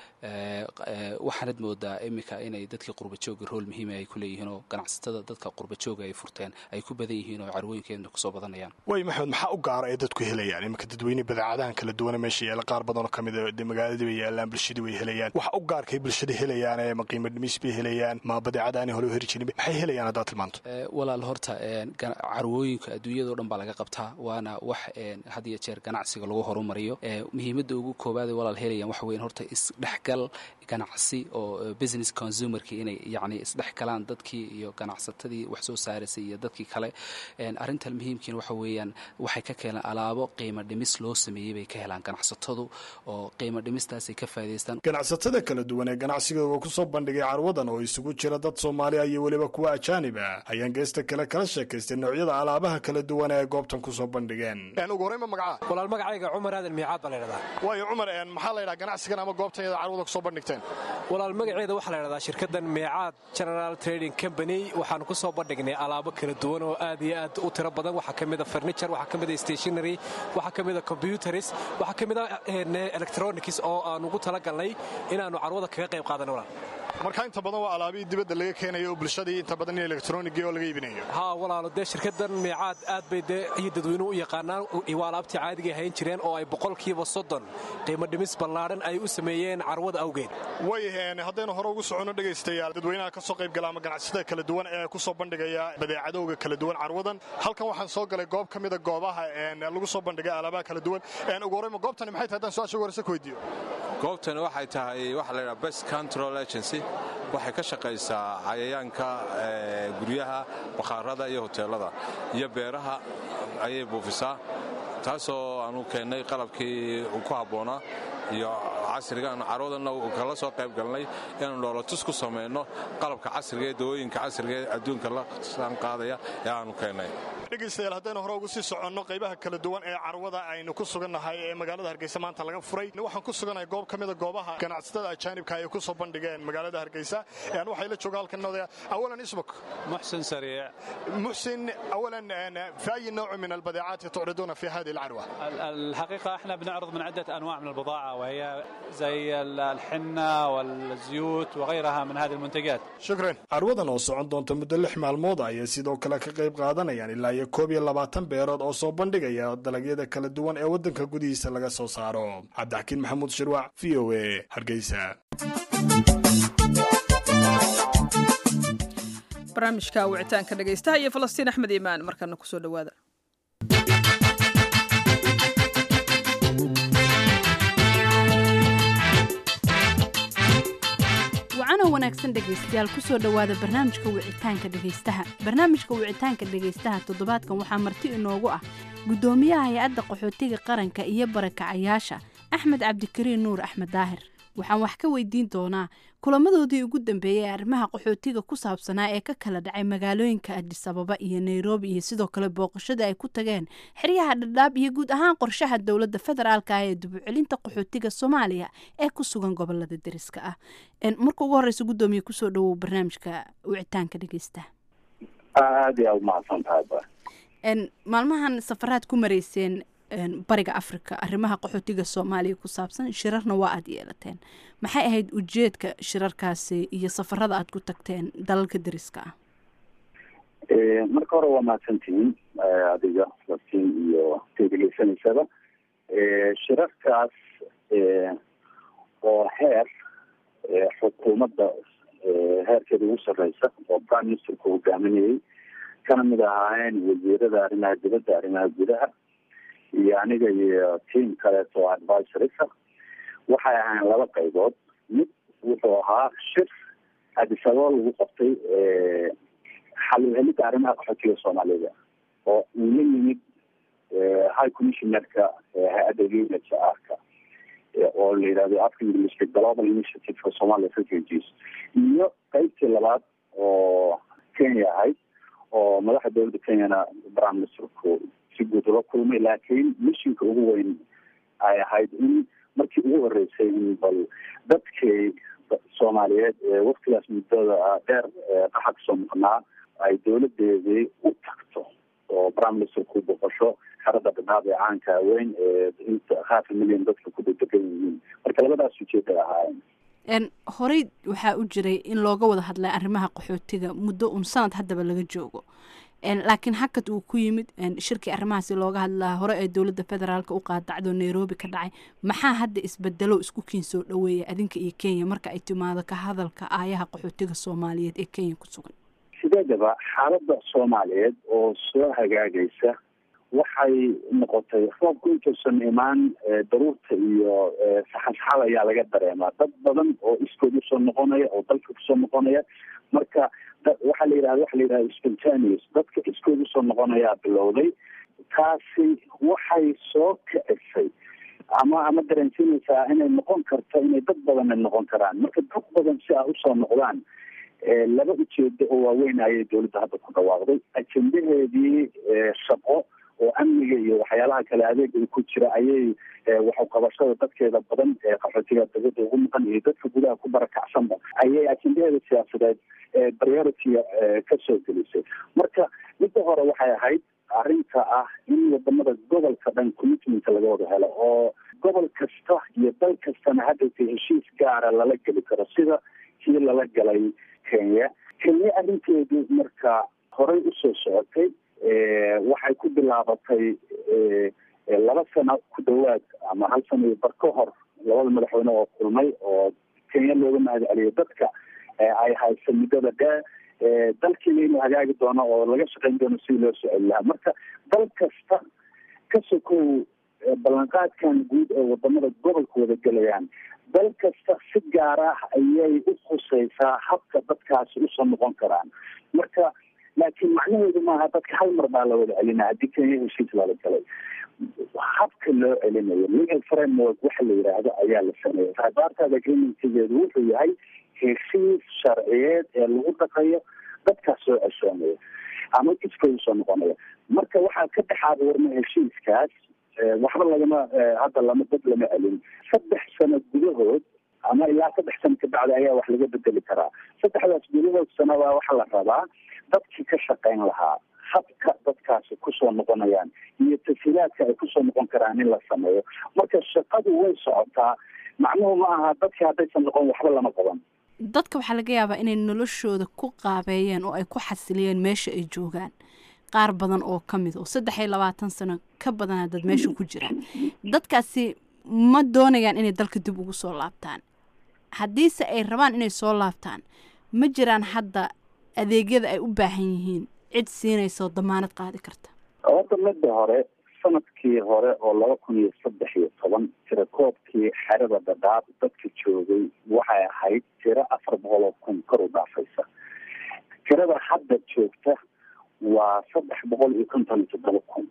waxaanad moodaa iminka inay dadkii qurbajooga rool muhiima ay ku leeyihiin oo ganacsatada dadka qurbajooga ay furteen ay ku badan yihiin oo carwooyinkeedna kusoo badanayaan way maxamed maxaa u gaara ay dadku helayaan iminka dadweyne badeecadahan kala duwana meesha yaalla qaar badan oo ka mid a magaaladii bay yaallaan bulshadii way helayaan waxa u gaarkay bulshada helayaan ee ma qiimo dhimis bay helayaan ma badeecadaani hore u heri jirin maxay helayaan haddaad tilmaanto walaal horta carwooyinka adduunyadao dhan baa laga qabtaa waana wax had iyo jeer ganacsiga lagu horumariyo muhiimadda ugu koobaada walaal helayaan waxa weyn horta isdhexgal ganacsi oo business consumerki inay yacni isdhex galaan dadkii iyo ganacsatadii wax soo saaraysay iyo dadkii kale arrintan muhiimkiina waxa weeyaan waxay ka keenaan alaabo qiimo dhimis loo sameeyey bay ka helaan ganacsatadu oo qiimo dhimistaasay ka faa'idaystaan ganacsatada kala duwan ee ganacsigooga kusoo bandhigay carwadan oo isugu jira dad soomaaliya iyo weliba kuwa ajaanib ah ayaan geesta kale kala sheekaystay noocyada alaabaha kala duwan ee goobtan kusoo bandhigeen ugu horreynba magaca walaal magacayga cumar aadan miicaad baa la ydhahdaa waayo cumar maxaa la ydhaha ganacsigan ama goobtan iyada carwada kusoo bandhigteen walaal magaceeda waxaa la ydhahdaa shirkaddan miicaad general trading company waxaan ku soo bandhignay alaabo kala duwan oo aad iyo aad u tiro badan waxaa ka mida furniture waxaa ka mida stationary waxaa ka mida computers waxaa ka mida electronics oo aan ugu talagalnay inaannu carwada kaga qayb qaadano walaal marka inta badan waa alaabihii dibadda laga keenayo oo bulshadii inta badan in electronigi oo laga iibinayo haa walaalo dee shirkaddan miicaad aad bay dee iyo dadweynuhu u yaqaanaan waa alaabtii caadiga hayn jireen oo ay boqolkiiba soddon qiimo dhimis ballaadhan ay u sameeyeen carwada awgeed way haddaynu hore ugu soconno dhegaystayaal dadweynaha ka soo qayb gala ama ganacsatada kala duwan ee ku soo bandhigaya badeecadowga kala duwan carwadan halkan waxaan soo galay goob ka mida goobaha lagu soo bandhigay alaabaha kala duwan ugu horreyma goobtani maxay tahay haddaan su-aasha ugu horeysa ku weydiiyo goobtani waxay tahay waxa la yidhaha best control agency waxay ka shaqaysaa cayayaanka guryaha bakhaarada iyo hoteelada iyo beeraha ayay buufisaa taasoo aanu keennay qalabkii ku habboonaa iyo casrigaan carwadanna kala soo qayb galnay inaanu dhoolatus ku samayno qalabka casriga ee dawooyinka casriga ee adduunka la saanqaadaya ee aanu keennay dhegaystayaal haddaynu hore ugu sii soconno qaybaha kala duwan ee carwada aynu ku sugannahay ee magaalada hargeysa maanta laga furay waxaan ku sugannahay goob ka mida goobaha ganacsatada ajaanibka ay ku soo bandhigeen magaalada hargeysa waxay la jooga halkan odaya awalan ismuk محسن سريع محسن اولا في اي نوع من البضاعات تعرضون في هذه العروه؟ الحقيقة احنا بنعرض من عدة أنواع من البضاعة وهي زي الحنة والزيوت وغيرها من هذه المنتجات shukran carwadan oo socon doonta muddo lix maalmood ayay sidoo kale ka qayb qaadanayaan ilaa iyo koob iyo labaatan beerood oo soo bandhigaya dalagyada kala duwan ee waddanka gudihiisa laga soo saaro cabdixakiin maxamuud shirwac v o a hargeysa barnaamijka wicitaanka dhegaystaha iyo falastiin axmed iimaan markana kusoo dhowaada wacanoo wanaagsan dhegaystayaal kusoo dhowaada barnaamijka wicitaanka dhegaystaha barnaamijka wicitaanka dhegaystaha toddobaadkan waxaa marti inoogu ah guddoomiyaha hay-adda qaxootiga qaranka iyo barakacayaasha axmed cabdikariin nuur axmed daahir waxaan wax ka weydiin doonaa kulamadoodii ugu dambeeyey ee arrimaha qaxootiga ku saabsanaa ee ka kala dhacay magaalooyinka adis ababa iyo nairobi iyo sidoo kale booqashada ay ku tageen xeryaha dhadhaab iyo guud ahaan qorshaha dowladda federaalka ah ee dubucelinta qaxootiga soomaaliya ee ku sugan gobolada deriska ah marka ugu horeysa guddoomiye kusoo dhawow barnaamijka wicitaanka dhegeysta aada yaa umahadsan tahay ba maalmahan safaraad ku mareyseen bariga africa arrimaha qaxootiga soomaaliya ku saabsan shirarna waa aada yeelateen maxay ahayd ujeedka shirarkaasi iyo safarada aada ku tagteen dalalka deriska ah marka hore waa mahadsantihiin adiga falastiin iyo tegeleysanaysaba shirarkaas oo heer xukuumadda heerkeeda ugu sarreysa oo prime ministerka hogaaminayay kana mid ahaayeen wasiirada arrimaha dibadda arrimaha gudaha iyo aniga iyo tiam kaleeto oo advisorisa waxay ahayn laba qaybood mid wuxuu ahaa shir adisababa lagu qabtay xalhelida arrimaha qaxootiga soomaalida oo uu la yimid high commissionerka hay-adda unhrka oo la yidhahdo afka englishka global initiative for somalia refugees iyo qeybtii labaad oo kenya ahayd oo madaxda dowladda kenyana prime ministerku si guud ula kulmay laakiin mishinka ugu weyn ay ahayd in markii ugu horeysay in bal dadkii soomaaliyeed ee waktigaas muddada dheer qaxa kasoo maqnaa ay dowladeedii u tagto oo prime ministerku boqosho xerada dhadhaab ee caanka weyn ee inta half a million dadka ku dedegan yihiin marka labadaas ujeeday ahaayeen horey waxaa u jiray in looga wada hadlay arrimaha qaxootiga muddo un sanad haddaba laga joogo laakiin hakad uu ku yimid shirkii arrimahaasi looga hadlaa hore ee dowladda federaalk u qaadacdo nairobi ka dhacay maxaa hadda isbedelo isku kiin soo dhaweeya adinka iyo kenya marka ay timaado ka hadalka aayaha qaxootiga soomaaliyeed ee kenya ku sugan sideedaba xaaladda soomaaliyeed oo soo hagaagaysa waxay noqotay roobku intuusan imaan daruurta iyo saxansaxada ayaa laga dareemaa dad badan oo iskood usoo noqonaya oo dalka kusoo noqonaya marka waxaa la yidhahda waxa la yidhahda spontaneous dadka iskood usoo noqonayaa bilowday taasi waxay soo kicisay ama ama dareensiinaysaa inay noqon karto inay dad badanna noqon karaan marka dad badan si a usoo noqdaan laba ujeedo oo waaweyn ayay dowladda hadda ku dhawaaqday ajendaheedii shaqo oo amniga iyo waxyaalaha kale adeega ku jira ayay waxuqabashada dadkeeda badan ee qaxootiga dawladda ugu maqan iyo dadka gudaha ku barakacsanba ayay ajendaheeda siyaasadeed priority kasoo gelisay marka midda hore waxay ahayd arrinta ah in wadamada gobolka dhan commitmentka laga wada helo oo gobol kasta iyo dal kastana haddayta heshiis gaara lala geli karo sida kii lala galay kenya kenya arrinteedu marka horey usoo socotay waxay ku bilaabatay laba sano ku dhawaad ama hal sano iyo bar ka hor labada madaxweyne oo kulmay oo kenya looga mahad celiyo dadka ay haysa muddada dheer dalkiina inuu hagaagi doono oo laga shaqayn doono sidii loo soo celi lahaa marka dal kasta ka sokow ballanqaadkan guud ee wadamada gobolka wada gelayaan dal kasta si gaar ah ayay u khuseysaa habka dadkaasi usoo noqon karaan marka laakiin macnaheedu maaha dadka hal mar baa la wada celinaa haddii kenya heshiis lala galay habka loo celinayo legal framework waxa la yidhaahdo ayaa la sameeyay rabaartaada agreementkeedu wuxuu yahay heshiis sharciyeed ee lagu dhaqayo dadkaas soo ceshoonaya ama iskooda soo noqonaya marka waxaa ka dhexaad warma heshiiskaas waxba lagama hadda lama dad lama celin saddex sano gudahood ama ilaa saddex sano kabacdi ayaa wax laga bedeli karaa saddexdaas gudahood sanabaa waxaa la rabaa dadkii ka shaqayn lahaa habka dadkaasi kusoo noqonayaan iyo tasiilaadka ay kusoo noqon karaan in la sameeyo marka shaqadu way socotaa macnuhu ma aha dadkii haddaysan noqon waxba lama qaban dadka waxaa laga yaabaa inay noloshooda ku qaabeeyeen oo ay ku xasiliyeen meesha ay joogaan qaar badan oo ka mid oo saddex iyo labaatan sano ka badana dad meesha ku jiraan dadkaasi ma doonayaan inay dalka dib ugu soo laabtaan haddiise ay rabaan inay soo laabtaan ma jiraan hadda adeegyada ay u baahan yihiin cid siinaysa oo damaanad qaadi karta horta midda hore sanadkii hore oo laba kun iyo saddex iyo toban tirakoobkii xerada dhadhaab dadka joogay waxay ahayd tiro afar boqol oo kun kor u dhaafaysa tirada hadda joogta waa saddex boqol iyo konton iyo toddoba kun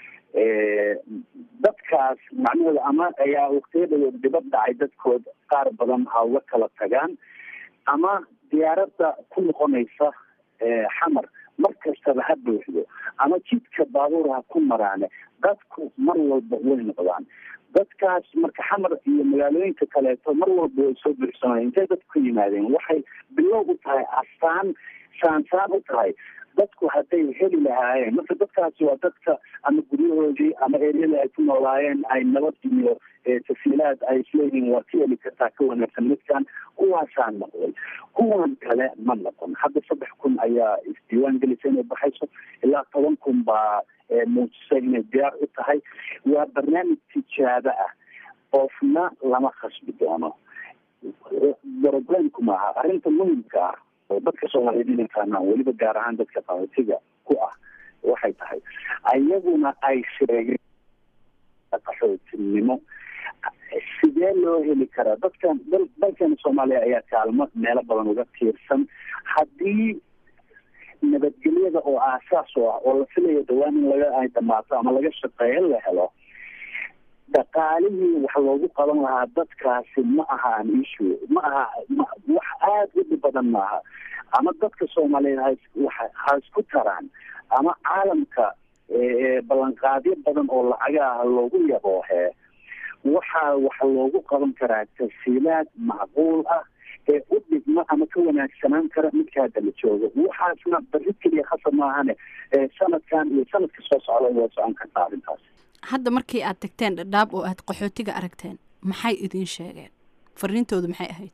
dadkaas macnaheeda ama ayaa waqtiyadhawood dhibad dhacay dadkood qaar badan ha uga kala tagaan ama diyaaradda ku noqonaysa xamar mar kastaba ha buuxdo ama jidka baabuur ha ku maraane dadku mar walba way noqdaan dadkaas marka xamar iyo magaalooyinka kaleeto mar walba way soo buuxsanaya intay dadku ka yimaadeen waxay bilow u tahay astaan saansaan u tahay dadku hadday heli lahaayeen marka dadkaasi waa dadka ama guryahoodii ama eryada ay ku noolaayeen ay nabad iyo tasiilaad ay isleeyihiin waa ka heli kartaa ka wanaagsan midkan kuwaasaan noqday kuwan kale ma noqon hadda saddex kun ayaa isdiiwaan gelisa inay baxayso ilaa toban kun baa muujisay inay diyaar u tahay waa barnaamij tijaabo ah qofna lama khasbi doono problemku maaha arrinta muhimka ah oo dadka soomaaliyeed inay fahmaan weliba gaar ahaan dadka qaxootiga ku ah waxay tahay ayaguna ay sheegeen qaxootinimo sidee loo heli karaa dadkan dal dalkeena soomaaliya ayaa kaalmo meelo badan uga tiirsan haddii nabadgelyada oo aasaas u ah oo la filayo dhawaan in laga ay dhamaato ama laga shaqeeyo la helo dhaqaalihii wax loogu qaban lahaa dadkaasi ma aha an issue ma aha wax aada u dhib badan maaha ama dadka soomaaliyeed ha ha isku taraan ama caalamka ballanqaadyo badan oo lacaga ah loogu yaboohee waxaa waxa loogu qaban karaa tafsiilaad macquul ah ee u dhigma ama ka wanaagsanaan kara midka hadda la joogo waxaasna bari keliya khasab maahane sanadkan iyo sanadka soo socda waa socon kartaa arrintaas hadda markii aad tagteen dhadhaab oo aad qaxootiga aragteen maxay idiin sheegeen fariintoodu maxay ahayd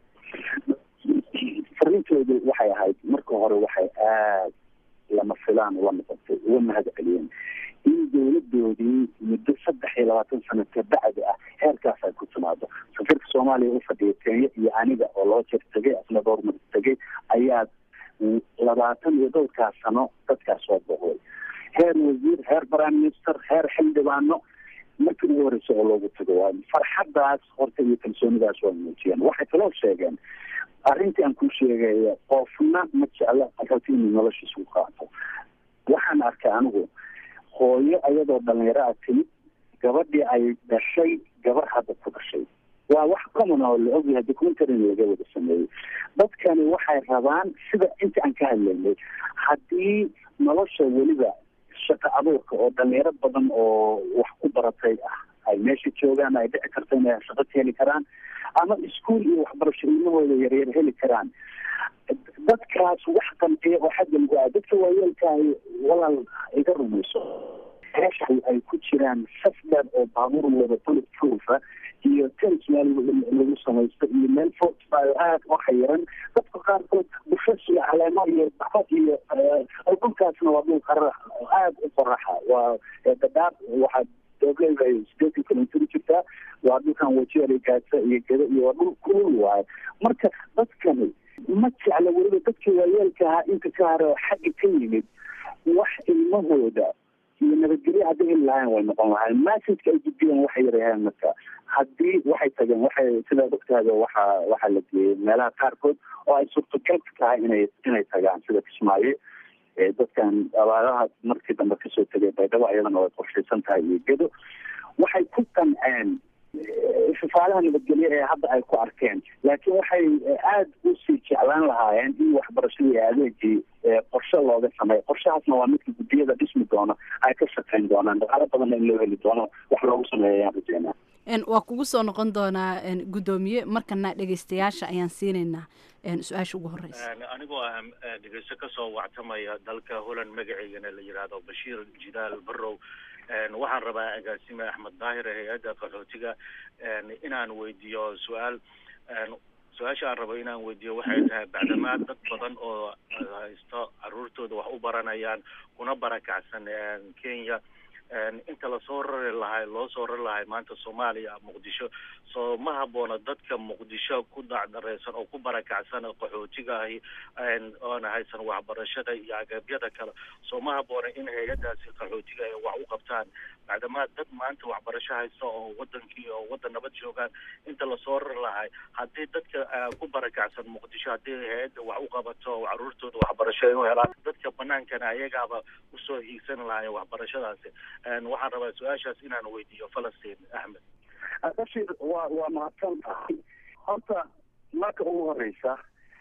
fariintoodu waxay ahayd marka hore waxay aad lama filaan ula noqotay uga mahad celiyeen in dowladoodii muddo saddex iyo labaatan sano kabacdi ah heerkaas ay ku timaado safiirka soomaaliya u fadhiya kenya iyo aniga oo loo jeer tegay asna dhowr mar tegay ayaa labaatan iyo dhowrkaas sano dadkaas soo boqday heer wasiir heer prime minister heer xildhibaano markii ugu horeysa oo loogu tago waa farxadaas horta iyo kalsoonidaas waa muujiyeen waxay kaloo sheegeen arrintii aan ku sheegaya qofna ma jeclo qaxooti inuu noloshiisa ku qaato waxaan arkay anigu hooyo ayadoo dhalinyaro a timid gabadhii ay dhashay gabar hadda ku dhashay waa wax common oo la ogyahay documentaryn laga wada sameeyey dadkani waxay rabaan sida inta aan ka hadlaynay haddii nolosha weliba shaqo abuurka oo dhalinyaro badan oo wax ku baratay ah ay meesha joogaan ay dhici karto inay shaqo ka heli karaan ama iskuol iyo waxbarasho ilmahooda yaryar heli karaan dadkaas wax qanciya oo xagga lagu aa dadka waayeelkaahi walaal iga rumayso meesha ay ku jiraan saf dheer oo baabuur wada bullet proofa iyo tens meel lagu samaysto iyo meel fortfile aada u xayiran dadka qaarkood bufas iyo caleemo iyo baxo iyo dhulkaasna waa dhul qarax aada u qoraxa waa dadaab waxaa doobleeda ay sideetan kilomitr jirtaa waa dhulkan wajeeri gaasa iyo geda iyo waa dhul kulul waayo marka dadkani ma jecla weliba dadka waayeelka ahaa inta ka hare oo xagga ka yimid wax ilmahooda iyo nabadgelyo hadday heli lahayn way noqon lahayn massageka ay gudbiyeen waxay yarayaan marka haddii waxay tageen waxay sidaad ogtaada waxa waxaa la geeyey meelaha qaarkood oo ay suurtagal ka tahay inay inay tagaan sida kismaayo dadkan abaaraha markii dambe kasoo tegay baydhabo ayadana way qorshaysan tahay iyo gedo waxay ku qanceen ifafaalaha nabadgelyo ee hadda ay ku arkeen laakiin waxay aada usii jeclaan lahaayeen in waxbarashadii adeegii qorshe looga sameeyo qorshahaasna waa midka guddiyada dhismi doona ay ka shaqeyn doonaan dhaqaalo badanna in loo heli doono wax loogu sameeyo ayaan rajeynaa waa kugu soo noqon doonaa guddoomiye markana dhegeystayaasha ayaan siinaynaa su-aasha ugu horeysa anigoo ah dhegeysto kasoo wactamaya dalka holland magaceygana la yidhaahdo bashiir jidaal barow waxaan rabaa agaasime axmed daahir hay-adda qaxootiga inaan weydiiyo su-aal su-aasha aan rabo inaan weydiiyo waxay tahay bacdamaa dad badan oo haysto caruurtooda wax u baranayaan kuna barakacsan kenya inta lasoo rari lahay loo soo rari lahay maanta soomaaliya muqdisho soo ma haboona dadka muqdisho ku dacdareysan oo ku barakacsan qaxootiga ahi oona haysan waxbarashada iyo agabyada kale soo ma haboona in hay-adaasi qaxootiga ay wax u qabtaan bacdamaa dad maanta waxbarasho haysta oo wadankii oo wadan nabad joogaan inta lasoo rari lahay haddii dadka ku barakacsan muqdisho haddii hay-adda wax u qabato oo caruurtooda waxbarasho ay u helaan dadka banaankana ayagaaba usoo hiigsan lahay waxbarashadaasi waxaan rabaa su-aashaas inaan weydiiyo falastiin axmed bashir waa waa mahadsan tahay horta marka ugu horeysa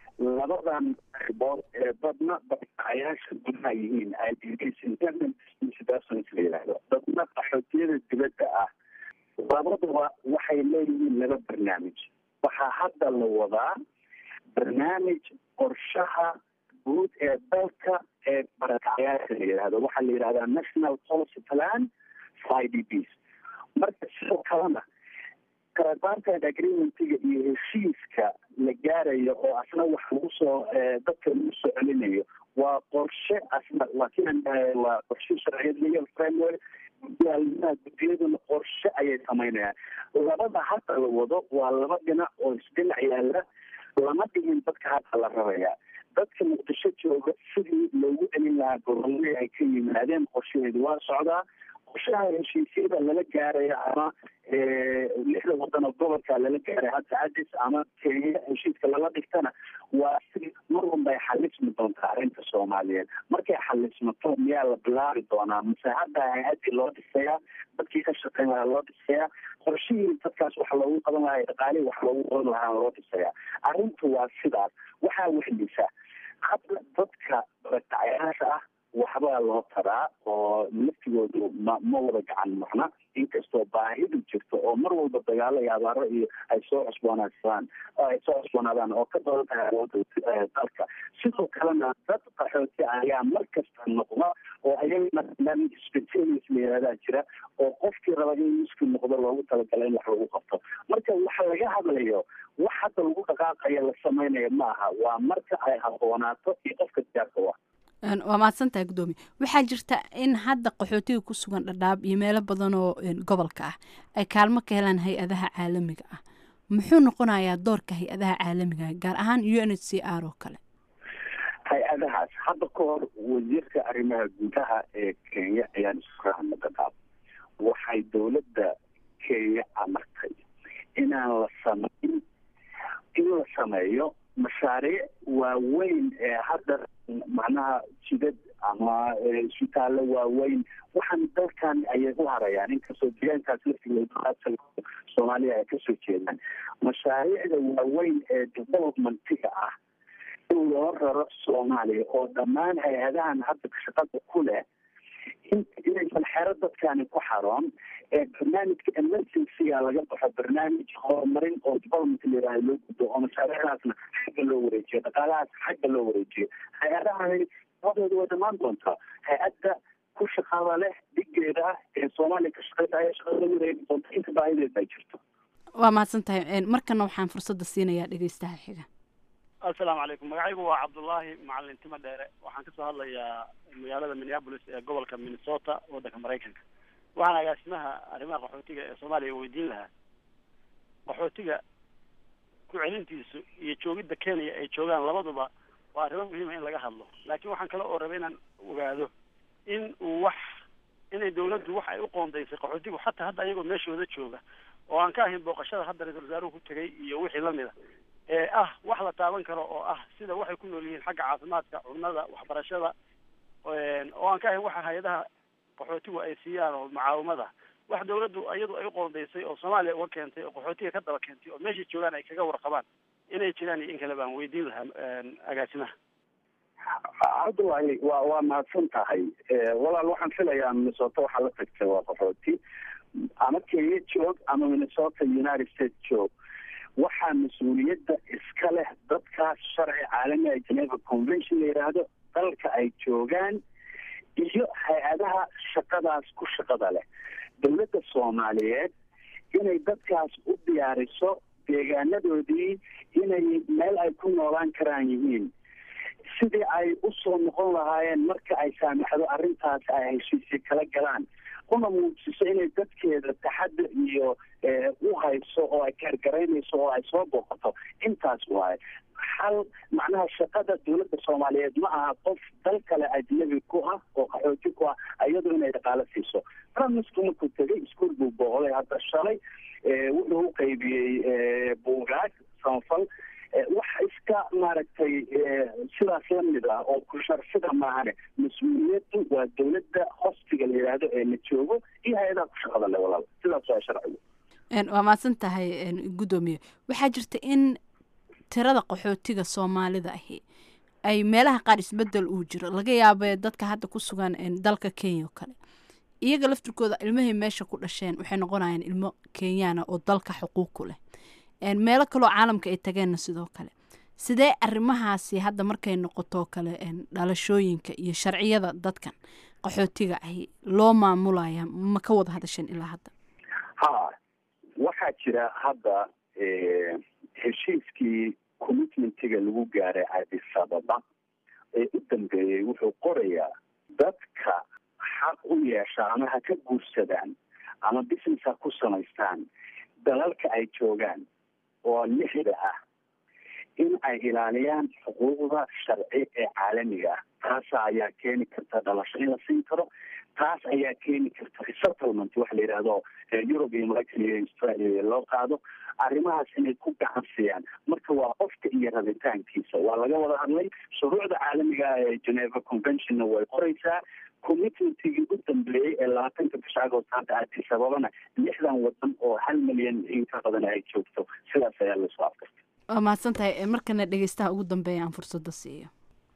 labadan qaybood ee badna barkacayaasha gudaha yihiin idds independent institutions la yidhaahdo dadna qaxootiyada dibadda ah labadaba waxay leeyihiin laba barnaamij waxaa hadda la wadaa barnaamij qorshaha guud ee dalka ee barakacayaasha la yidhahdo waxaa la yidhahdaa national policy plan i d bs marka sidoo kalena kalabaantan agreementiga iyo heshiiska la gaarayo oo asna wax lagu soo dadka lagu soo celinayo waa qorshe asna laakiin waa qorshe sharciyad legal framework gudaalmaha guddiyaduna qorshe ayay samaynayaan labada hadda la wado waa laba dhinac oo isdhinac yaala lama dhigin dadka hadda la rabaya dadka muqdisho jooga sidii loogu celin lahaa gobolladii ay ka yimaadeen qorshaheedu waa socdaa qorshaha heshiisyada lala gaaraya ama lixda wadan oo gobolka lala gaaraya hadda adis ama kenya heshiiska lala dhigtana waa si mar un bay xalismi doontaa arrinta soomaaliyeed markay xalismato miyaa la bilaabi doonaa mise hadda hay-adii loo dhisayaa dadkii ka shaqeyn lahaa loo dhisayaa qorshihii dadkaas waxa loogu qaban lahaa dhaqaalihii wax loogu qaban lahaa loo dhisayaa arrintu waa sidaas waxaa wehlisa hadda dadka barakacayaasha ah waxbaa loo taraa oo laftigoodu ma ma wada gacan marna inkastoo baahidu jirto oo mar walba dagaalo iyo abaaro iyo ay soo cusboonaadaan ay soo cusboonaadaan oo ka badan tahay awoodda dalka sidoo kalena dad qaxooti ayaa mar kasta noqda oo ayagana barnaamij specialis la yihahdaa jira oo qofkii raba in miski noqdo loogu talagala in wax lagu qabto marka waxa laga hadlayo wax hadda lagu dhaqaaqaya la samaynayo ma aha waa marka ay habboonaato iyo qofka diyaarka wa waa mahadsantahay guddoomiye waxaa jirta in hadda qaxootiga ku sugan dhadhaab iyo meelo badan oo gobolka ah ay kaalmo ka helaan hay-adaha caalamiga ah muxuu noqonayaa doorka hay-adaha caalamiga ah gaar ahaan u n h c r oo kale hay-adahaas hadda ka hor wasiirka arrimaha gudaha ee kenya ayaan isku raacna dhadhaab waxay dowladda kenya amartay inaan la samayn in la sameeyo mashaariic waaweyn ee hadda macnaha jidad ama isbitaallo waaweyn waxaan dalkan ayay u harayaan inkastoo deegaankaas laftigood soomaaliya ay kasoo jeedaan mashaariicda waaweyn ee developmentiga ah in loo raro soomaaliya oo dhammaan hay-adahan hadda shaqada ku leh inaysan xero dadkani ku xaroon ee barnaamijka emergencyga laga baxo barnaamij horumarin oo development layiraha loo gudo oo mashaariicdaasna xagga loo wareejiyo dhaqaalahaas xagga loo wareejiyo hay-adahani labadooda way dhamaan doontaa hay-adda ku shaqada leh dhigeeda ah ee soomaaliya ka shaqeysa ayaa shaqada la wareegi doonta inta baahideed ay jirto waa mahadsan tahay markana waxaan fursadda siinayaa dhegeystaha xiga assalaamu calaykum magacaygu waa cabdullaahi macalin timo dheere waxaan kasoo hadlayaa magaalada minneapolis ee gobolka minnesota waddanka maraykanka waxaan agaasimaha arrimaha qaxootiga ee soomaaliya weydiin lahaa qaxootiga ku celintiisu iyo joogidda kenya ay joogaan labaduba waa arrimo muhiima in laga hadlo laakiin waxaan kale oo rabay inaan ogaado in uu wax inay dawladdu wax ay u qoondaysay qaxootigu xataa hadda ayagoo meeshooda jooga oo aan ka ahayn booqashada hadda ra-iisul wasaaruhu ku tegay iyo wixii lamid a ee ah wax la taaban karo oo ah sida waxay ku nool yihiin xagga caafimaadka cunnada waxbarashada oo aan ka ahayn waxa hay-adaha qaxootigu ay siiyaan oo mucaawimada wax dawladdu iyadu ay u qoondaysay oo soomaaliya uga keentay oo qaxootiga ka daba keentay oo meeshay joogaan ay kaga warqabaan inay jiraan iyo in kale baan weydiin lahaa agaasimaha cabdullaahi waa waa mahadsan tahay walaal waxaan filayaa minnesota waxaa la tagtay waa qaxooti ama kenya joog ama minnesota united states joog waxaa mas-uuliyadda iska leh dadkaas sharci caalami a geneva convention la yidhaahdo dalka ay joogaan iyo hay-adaha shaqadaas ku shaqada leh dowladda soomaaliyeed inay dadkaas u diyaariso deegaanadoodii inay meel ay ku noolaan karaan yihiin sidii ay usoo noqon lahaayeen marka ay saamaxdo arrintaas ay heshiisya kala galaan una muujiso inay dadkeeda taxadar iyo u hayso oo ay kaargaraynayso oo ay soo booqato intaas waaye hal macnaha shaqada dowladda soomaaliyeed ma aha qof dal kale ajnabi ku ah oo qaxooti ku ah iyadoo inay dhaqaalo siiso ramisku markuu tegay iskuol buu booqday hadda shalay wuxuu u qaybiyey buugaag samafal wax iska maaragtay sidaas lamid ah oo kusharsida maahane mas-uuliyaddu waa dowladda hostiga la yidhaahdo ee la joogo iyo hay-adaha ku shaqada le walaal sidaas waa sharcigu waa mahadsan tahay guddoomiye waxaa jirta in tirada qaxootiga soomaalida ahi ay meelaha qaar isbedel uu jiro laga yaabee dadka hadda ku sugan dalka kenya oo kale iyaga laftirkooda ilmahay meesha ku dhasheen waxay noqonayaan ilmo kenyaana oo dalka xuquuq ku leh meelo kaloo caalamka ay tageenna sidoo kale sidee arrimahaasi hadda markay noqotoo kale dhalashooyinka iyo sharciyada dadkan qaxootiga ahi loo maamulaya ma ka wada hadasheen ilaa hadda ha waxaa jira hadda heshiiskii commitmentiga lagu gaaray addis ababa ee u dambeeyey wuxuu qorayaa dadka xaq u yeesha ama ha ka guursadaan ama business ha ku samaystaan dalalka ay joogaan oo lixda ah in ay ilaaliyaan xuquuqda sharci ee caalamiga ah taas ayaa keeni karta dhalasho in la siin karo taas ayaa keeni karta resettlement waxa la yidhaahdo europe iyo maraykan iyo australia loo qaado arrimahaas inay ku gacan siiyaan marka waa qofka iyo rabitaankiisa waa laga wada hadlay shuruucda caalamiga ee geneva conventionna way qoraysaa commitmentigii u dambeeyey ee labaatanka bisha agost hadda addis ababana lixdan wadan oo hal milyan in ka badan ay joogto sidaas ayaa lasoo afkartay waa mahadsan tahay markana dhegeystaha ugu dambeeya aan fursadda siiyo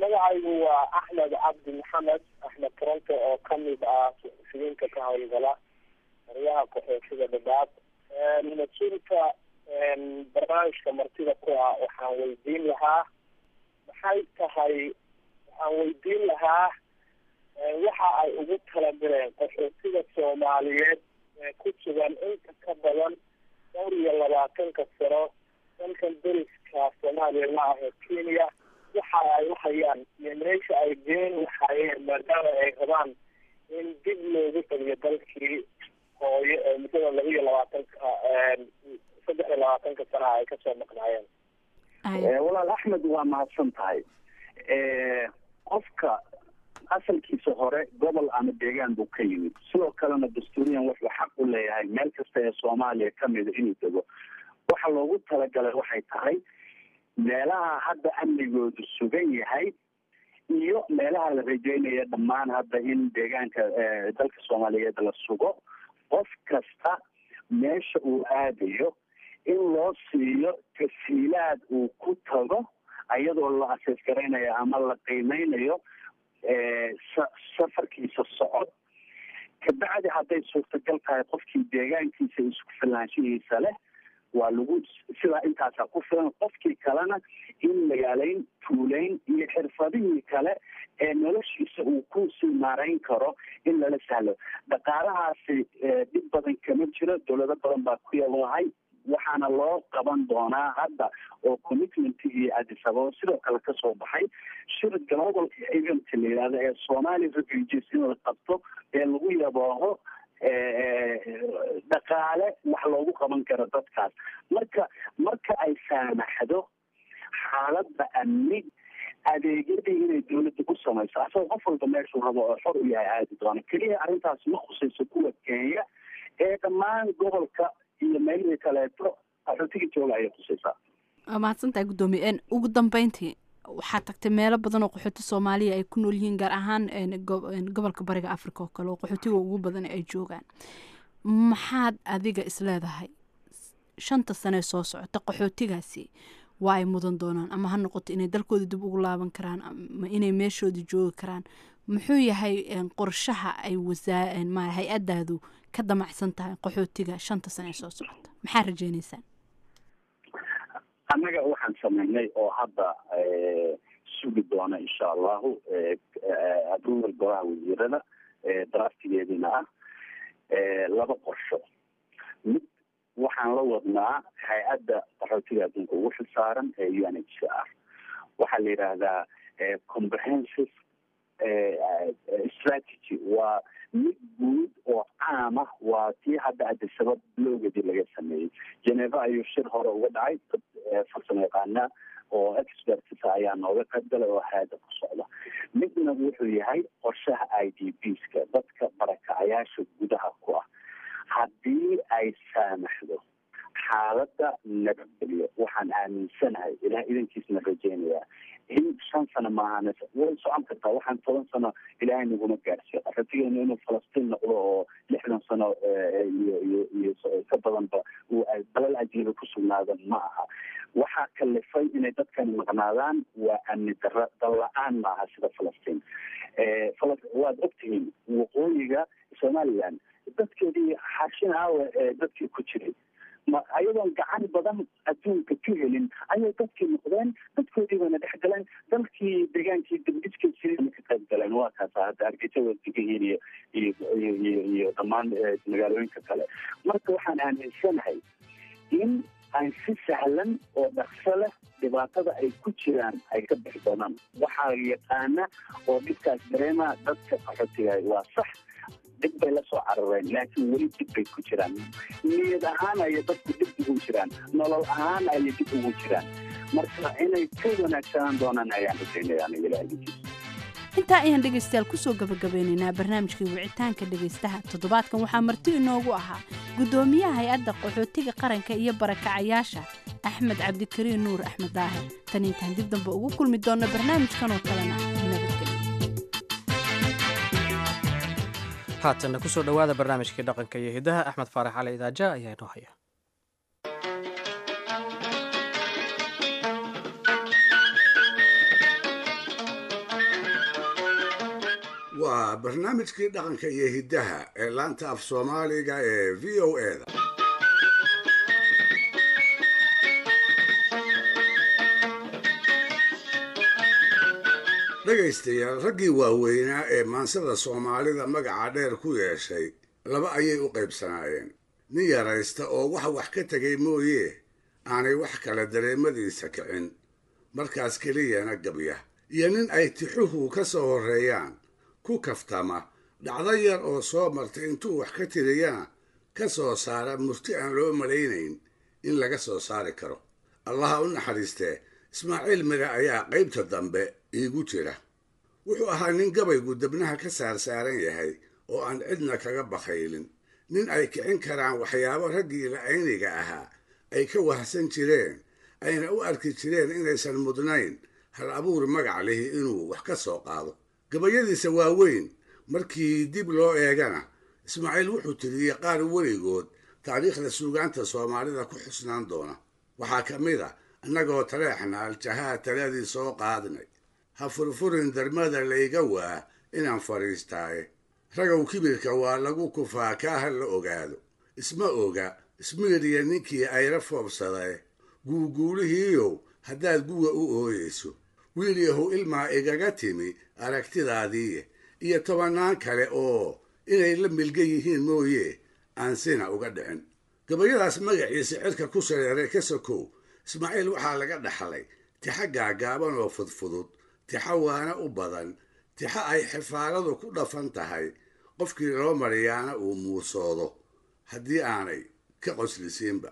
magacaygu waa axmed cabdi maxamed axmed toronto oo kamid ah suxufiyiinta ka howlgala maryaha qaxootiga dhadhaab mas-uulka barnaamijka martida ku ah waxaan weydiin lahaa maxay tahay waxaan weydiin lahaa waxa ay ugu taladireen qaxootiga soomaaliyeed ee ku sugan inta ka badan dhowr iyo labaatanka sano dalkan deriska soomaaliya la ah ee kenya waxa ay uhayaan iyo meesha ay geen lahaayeen maadaama ay rabaan in dib loogu taliyo dalkii hooyo ee muddada laba iyo labaatanka saddex iyo labaatanka sanaha ay kasoo maqnaayeen walaal axmed waa mahadsan tahay qofka asalkiisa hore gobol ama deegaan buu ka yimid sidoo kalena dastuuriyan wuxuu xaq u leeyahay meel kasta ee soomaaliya kamida inuu dego waxa loogu talagalay waxay tahay meelaha hadda amnigoodu sugan yahay iyo meelaha la rajeynaya dhammaan hadda in deegaanka dalka soomaaliyeed la sugo qof kasta meesha uu aadayo in loo siiyo tasiilaad uu ku tago ayadoo la asees garaynayo ama la qiimeynayo safarkiisa socod kabacdi hadday suurtagal tahay qofkii deegaankiisa isku filaanshihiisa leh waa lagu sidaa intaasaa ku filan qofkii kalena in magaaleyn tuuleyn iyo xirfadihii kale ee noloshiisa uu ku sii maarayn karo in lala sahlo dhaqaalahaasi dhib badan kama jiro dowlado badan baa ku yalahay waxaana loo qaban doonaa hadda oo commitment iyo adisababo sidoo kale kasoo baxay shir global event la yihahdo ee somali refugees in la qabto ee lagu yabooho dhaqaale wax loogu qaban karo dadkaas marka marka ay saamaxdo xaaladda amni adeegyadii inay dawladda ku samayso asagoo qof walba meeshuu rabo oo xor u yahay aadi doono keliya arrintaas ma khusayso kuwa kenya ee dhammaan gobolka iyo meelihii kaleeto qaxootiga jooga ayay khusaysaa waa mahadsantahay guddoomiye ugu dambeyntii waxaa tagtay meelo badan oo qaxooti soomaaliya ay ku nool yihiin gaar ahaan gobolka bariga africa oo kale oo qaxootiga ugu badan ay joogaan maxaad adiga isleedahay shanta sane soo socota qaxootigaasi waa ay mudan doonaan ama ha noqoto inay dalkooda dib ugu laaban karaan ama inay meeshooda joogi karaan muxuu yahay qorshaha ay wasaa ma hay-adaadu ka damacsan tahay qaxootiga shanta sane soo socota maxaa rajeyneysaan annaga waxaan sameynay oo hadda sugi doona insha allahu approval golaha wasiirada draftigeedina ah laba qorsho mid waxaan la wadnaa hay-adda qaxootiga adduunka ugu xilsaaran ee u n h c r waxaa la yidhaahdaa comprehensive strategy waa mid guud oo caam ah waa tii hadda adisabab loogadii laga sameeyey geneva ayuu shir hore uga dhacay dad farsamo yaqaana oo experts ayaa nooga qayb galay oo hay-adda ku socda midna wuxuu yahay qorshaha i d bska dadka barakacayaasha gudaha ku ah haddii ay saamaxdo xaaladda nabadgelyo waxaan aaminsanahay ilaah idankiisna rajeynayaa in shan sano maahan way socon kartaa waxaan toban sano ilaahay naguma gaarsiyo qaxootigeenu inuu falastiin noqdo oo lixdan sano iyo iyo iyo ka badanba uu dalal ajiiba ku sugnaada ma aha waxaa kalifay inay dadkani maqnaadaan waa amni dara dal la-aan maaha sida falastiin waad ogtihiin waqooyiga somaliland dadkeedii xarshin aawe ee dadkii ku jiray ma ayadoon gacan badan adduunka ka helin ayay dadkii noqdeen dadkoodii bayna dhex galeen dalkii degaankii dambidka jirana ka qayb galeen waa kaasa hadda hargeysa wadigahiin iyo iyo iyo iyo iyo dhammaan magaalooyinka kale marka waxaan aaminsanahay in ay si sahlan oo dhaqso leh dhibaatada ay ku jiraan ay ka bixi doonaan waxaa yaqaana oo dhibkaas dareema dadka qaxootigahay waa sax dib bay lasoo carareen laakiin weli dib bay ku jiraan niyad ahaan ayay dadku dib ugu jiraan nolol ahaan ayay dib ugu jiraan marka inay ka wanaagsanaan doonaan ayaan rajaynaya aniga ilaahigiisa intaa ayaan dhegaystayaal kusoo gabagabeynaynaa barnaamijkii wicitaanka dhegaystaha toddobaadkan waxaa marti inoogu ahaa guddoomiyaha hay-adda qaxootiga qaranka iyo barakacayaasha axmed cabdikariin nuur axmed daahir tan intaan dib dambe ugu kulmi doonno barnaamijkan oo kalena nabadgelyo haatanna kusoo dhowaada barnaamijkii dhaqanka iyo hidaha axmed faarax cali idaaja ayaa inoo haya waa barnaamijkii dhaqanka iyo hiddaha ee laanta af soomaaliga ee v o eda dhegaystayaal raggii waaweynaa ee maansada soomaalida magaca dheer ku yeeshay laba ayay u qaybsanaayeen nin yaraysta oo wax wax ka tegay mooye aanay wax kale dareemadiisa kicin markaas keliyana gabya iyo nin ay tixuhu ka soo horreeyaan ku kaftama dhacdo yar oo soo martay intuu wax ka tiriyana ka soo saara murti aan loo malaynayn in laga soo saari karo allaha u naxariistee ismaaciil mire ayaa qaybta dambe iigu jira wuxuu ahaa nin gabaygu debnaha ka saarsaaran yahay oo aan cidna kaga bakhaylin nin ay kicin karaan waxyaabo raggii la'ayniga ahaa ay ka wahsan jireen ayna u arki jireen inaysan mudnayn hal abuur magac lihi inuu wax ka soo qaado gabayadiisa waaweyn markii dib loo eegana ismaaciil wuxuu tiriyey qaar weligood taariikhda suugaanta soomaalida ku xusnaan doona waxaa ka mid a annagoo taleexna aljahaa taladii soo qaadnay ha furfurin darmada layga waa inaan fadhiistaaye ragow kibirka waa lagu kufaa kaa ha la ogaado isma oga ismiiriya ninkii ayla foobsadae guuguulihiiyow haddaad guwa u ooyeyso wiil yahow ilmaa igaga timi aragtidaadiiye iyo tobannaan kale oo inay la milga yihiin mooye aan sina uga dhicin gabayadaas magaciisa cirka ku sareeray ka sokow ismaaciil waxaa laga dhaxlay tixa gaagaaban oo fudfudud tixa waana u badan tixa ay xifaaladu ku dhafan tahay qofkii loo mariyaana uu muusoodo haddii aanay ka qoslisiinba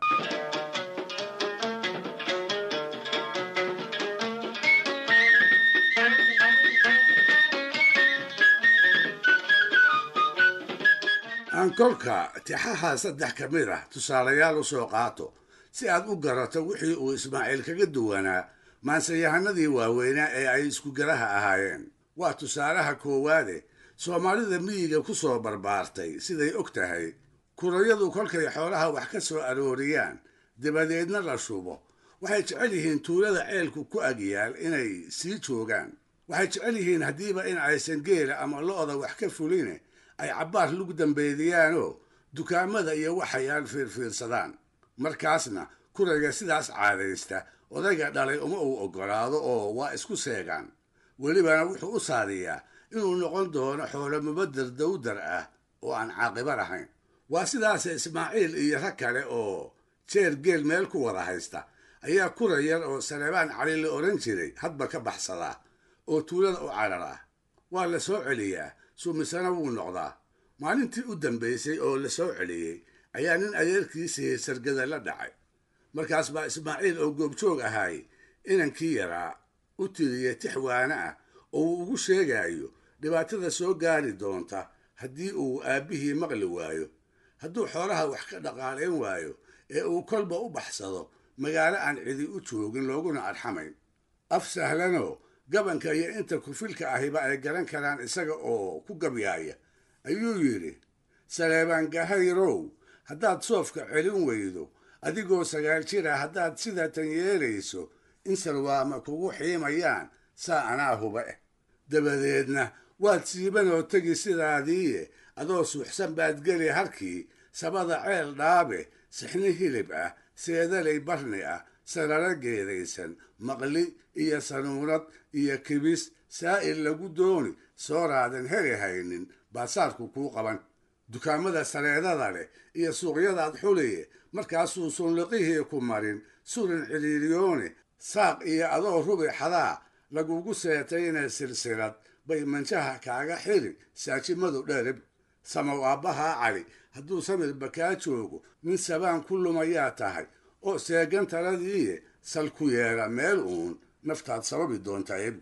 aan kolka tixaha saddex ka mid ah tusaalayaal u soo qaato si aad u garato wixii uu ismaaciil kaga duwanaa maansayahanadii waaweynaa ee ay iskugaraha ahaayeen waa tusaalaha koowaade soomaalida miyiga ku soo barbaartay siday og tahay kurayadu kolkay xoolaha wax ka soo arooriyaan dabadeedna la shubo waxay jecel yihiin tuulada ceelku ku agyaal inay sii joogaan waxay jecel yihiin haddiiba in aysan geela ama lo'da wax ka fuline ay cabbaar lug dambeediyaanoo dukaamada iyo waxayaan fiirfiirsadaan markaasna kurayga sidaas caadaysta odayga dhalay uma uu oggolaado oo waa isku seegaan welibana wuxuu u saadiyaa inuu noqon doono xoolo mubader dawdar ah oo aan caaqiba lahayn waa sidaase ismaaciil iyo rag kale oo jeer geel meel ku wada haysta ayaa kura yar oo saleebaan cali la odhan jiray hadba ka baxsadaa oo tuulada u cadhar ah waa la soo celiyaa sumisana wuu noqdaa maalintii u dambaysay oo la soo celiyey ayaa nin adeerkiisii sargada la dhacay markaas baa ismaaciil oo goobjoog ahaay inankii yaraa u tiriyey tix waana ah oo uu ugu sheegayo dhibaatada soo gaari doonta haddii uu aabbihii maqli waayo hadduu xoolaha wax ka dhaqaalayn waayo ee uu kolba u baxsado magaalo aan cidi u joogin looguna arxamayn af sahlanoo gabanka iyo inta kufilka ahiba ay garan karaan isaga oo ku gabyaaya ayuu yidhi saleebaan gahayrow haddaad soofka celin weydo adigoo sagaal jira haddaad sidatan yeelayso in salwaama kugu xiimayaan saa anaa huba eh dabadeedna waad siibanoo tegi sidaadiiye adoo suuxsan baad geli harkii sabada ceel dhaabe sixni hilib ah seedalay barni ah sararo geedaysan maqli iyo sanuunad iyo kibis saa'il lagu dooni sooraadan heli haynin baasaarku kuu qaban dukaamada sareedada leh iyo suuqyadaad xuliye markaasuu sunliqihii ku marin surin ciliiliyoone saaq iyo adoo rubi xadaa lagugu seetayna silsilad bay manjaha kaaga xiri saajimadu dherib samow aabbahaa cali hadduu samirba kaa joogo nin sabaan ku lumayaa tahay oo seegan taladiiye sal ku yeela meel uun naftaad sababi doontaa ebu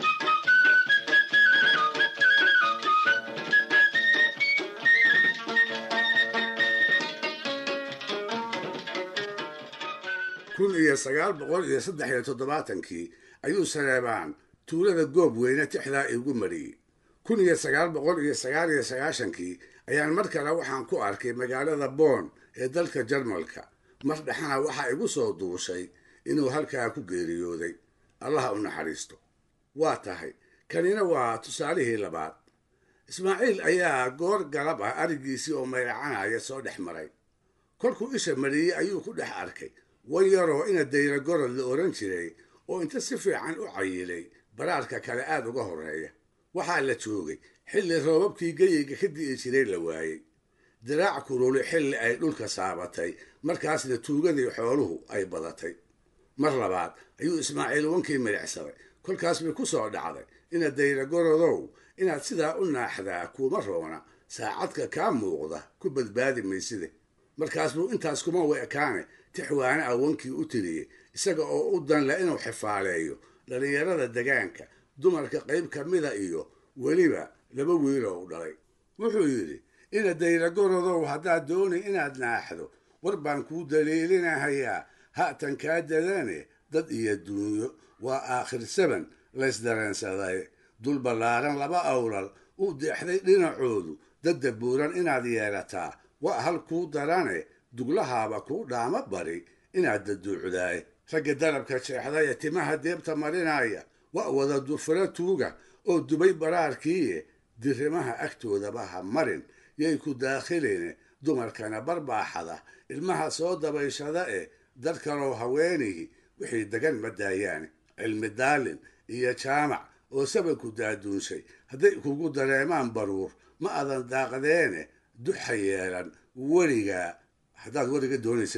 kun iyo sagaal boqol iyo saddex iyo toddobaatankii ayuu saleebaan tuulada goob weyne tixdaa igu mariyey kun iyo sagaal boqol iyo sagaal iyo sagaashankii ayaan mar kale waxaan ku arkay magaalada boon ee dalka jarmalka mar dhexana waxaa igu soo duushay inuu halkaa ku geeriyooday allaha u naxariisto waa tahay kanina waa tusaalihii labaad ismaaciil ayaa goor galab ah arigiisii oo mayracanaya soo dhex maray kolkuu isha mariyey ayuu ku dhex arkay wan yaroo ina dayra gorod la oran jiray oo inta si fiican u cayilay baraarka kale aad uga horreeya waxaa la joogay xilli roobabkii geyeyga ka di'i jiray la waayey diraac kululi xilli ay dhulka saabatay markaasna tuugadii xooluhu ay badatay mar labaad ayuu ismaaciil wankii midhicsaday kolkaas bay ku soo dhacday ina dayra gorodow inaad sidaa u naaxdaa kuuma roona saacadka kaa muuqda ku badbaadi mayside markaas buu intaas kuma weekaane tixwaane ah wankii u tiriyey isaga oo u danle inuu xifaaleeyo dhallinyarada degaanka dumarka qayb ka mida iyo weliba laba wiiloo u dhalay wuxuu yidhi ina dayra gorodow haddaad dooni inaad naaxdo war baan kuu daliilinahayaa ha'tan kaa dadane dad iyo duunyo waa aakhir saban laysdareensaday dul ballaaran laba awlal u deexday dhinacoodu dadda buuran inaad yeelataa waa hal kuu darane duglahaaba kuu dhaama bari inaad daduucdaay ragga darabka jeexday ee timaha deebta marinaya waa wada dufuro tuuga oo dubay baraarkiiye dirimaha agtoodaba ha marin yay ku daakhiline dumarkana barbaaxada ilmaha soo dabayshada eh dad kaloo haweenihi wixii degan ma daayaane cilmi daalin iyo jaamac oo sabanku daaduunshay hadday kugu dareemaan baruur ma adan daaqdeene duxa yeelan weligaa haddaad weliga doonaysa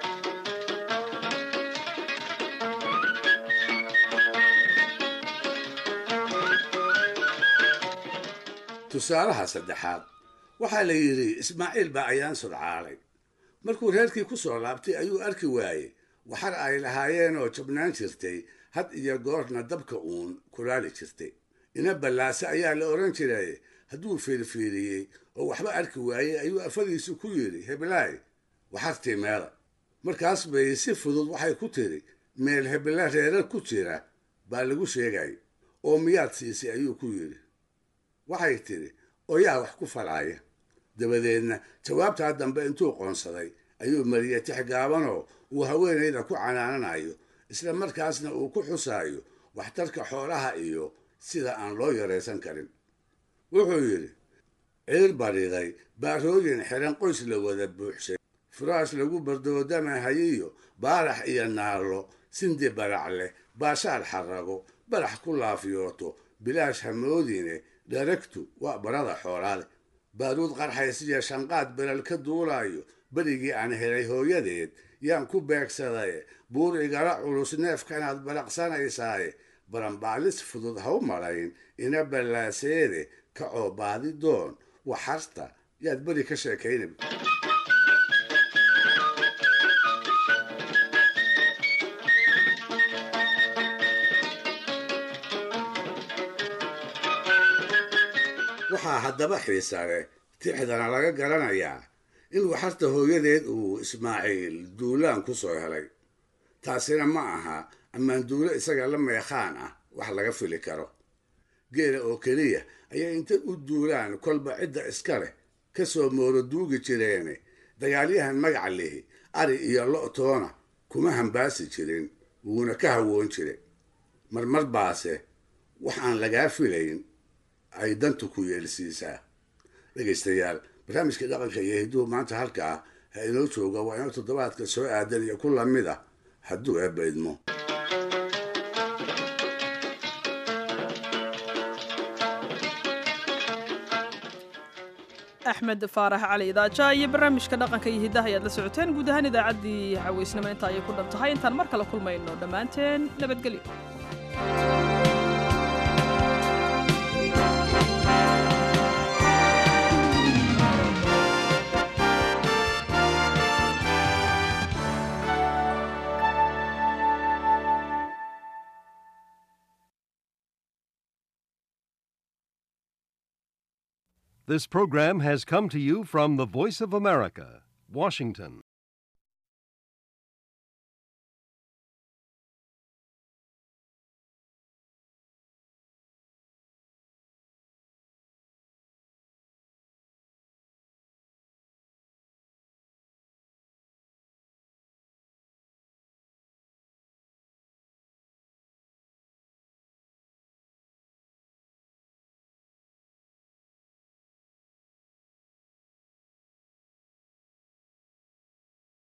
tusaalaha saddexaad waxaa la yidhi ismaaciil baa ayaan sudcaalay markuu reerkii ku soo laabtay ayuu arki waayey waxar ay lahaayeenoo jabnaan jirtay had iyo goorna dabka uun kulaali jirtay ina ballaase ayaa la odhan jiray hadduu fiirfiiriyey oo waxba arki waayey ayuu afadiisu ku yidhi heblaay waxartii meela markaas bay si fudud waxay ku tiri meel hebla reerar ku jira baa lagu sheegay oo miyaad siisay ayuu ku yidhi waxay tidhi oyaa wax ku falaya dabadeedna jawaabtaa dambe intuu qoonsaday ayuu mariyey tix gaabanoo uu haweenayda ku canaananayo isla markaasna uu ku xusaayo waxtarka xoolaha iyo sida aan loo yaraysan karin wuxuu yidhi ciir bariday baarooyin xiran qoys la wada buuxshay furaash lagu bardoodamahayiyo baarax iyo naallo sindi barac leh baashaal xarago barax ku laafyooto bilaash hamoodine dharagtu waa barada xoolaale baaruud qarxaysiyo shanqaad belal ka duulaayo berigii aan helay hooyadeed yaan ku beegsadaye buur igala culus neefkanaad balaqsanaysaaye baranbaalis fudud ha u malayn ina ballaaseede kacoo baadi doon waxarta yaad beri ka sheekaynab waxaa haddaba xiisa leh tixdana laga garanayaa in waxarta hooyadeed uu ismaaciil duulaan ku soo helay taasina ma aha ammaan duulo isaga la meekhaan ah wax laga fili karo geela oo keliya ayaa inta u duulaan kolba cidda iska leh ka soo mooro duugi jireene dagaalyahan magaca lihi ari iyo lo-toona kuma hambaasi jirin wuuna ka hawoon jire marmar baase wax aan lagaa filayn ay dantu ku yeelsiisaa dhegaystayaal barnaamijka dhaqanka iyo hidduhu maanta halkaa ha inoo jooga waa inoo toddobaadka soo aadan iyo ku lamid ah hadduu eebba idmo axmed faarax cali idaaja iyo barnaamijka dhaqanka iyo hiddaha ayaad la socoteen guud ahaan idaacaddii xaweysnimo inta ayay ku dhan tahay intaan mar kale kulmayno dhammaanteen nabadgelyo This program has come to you from the Voice of America, Washington.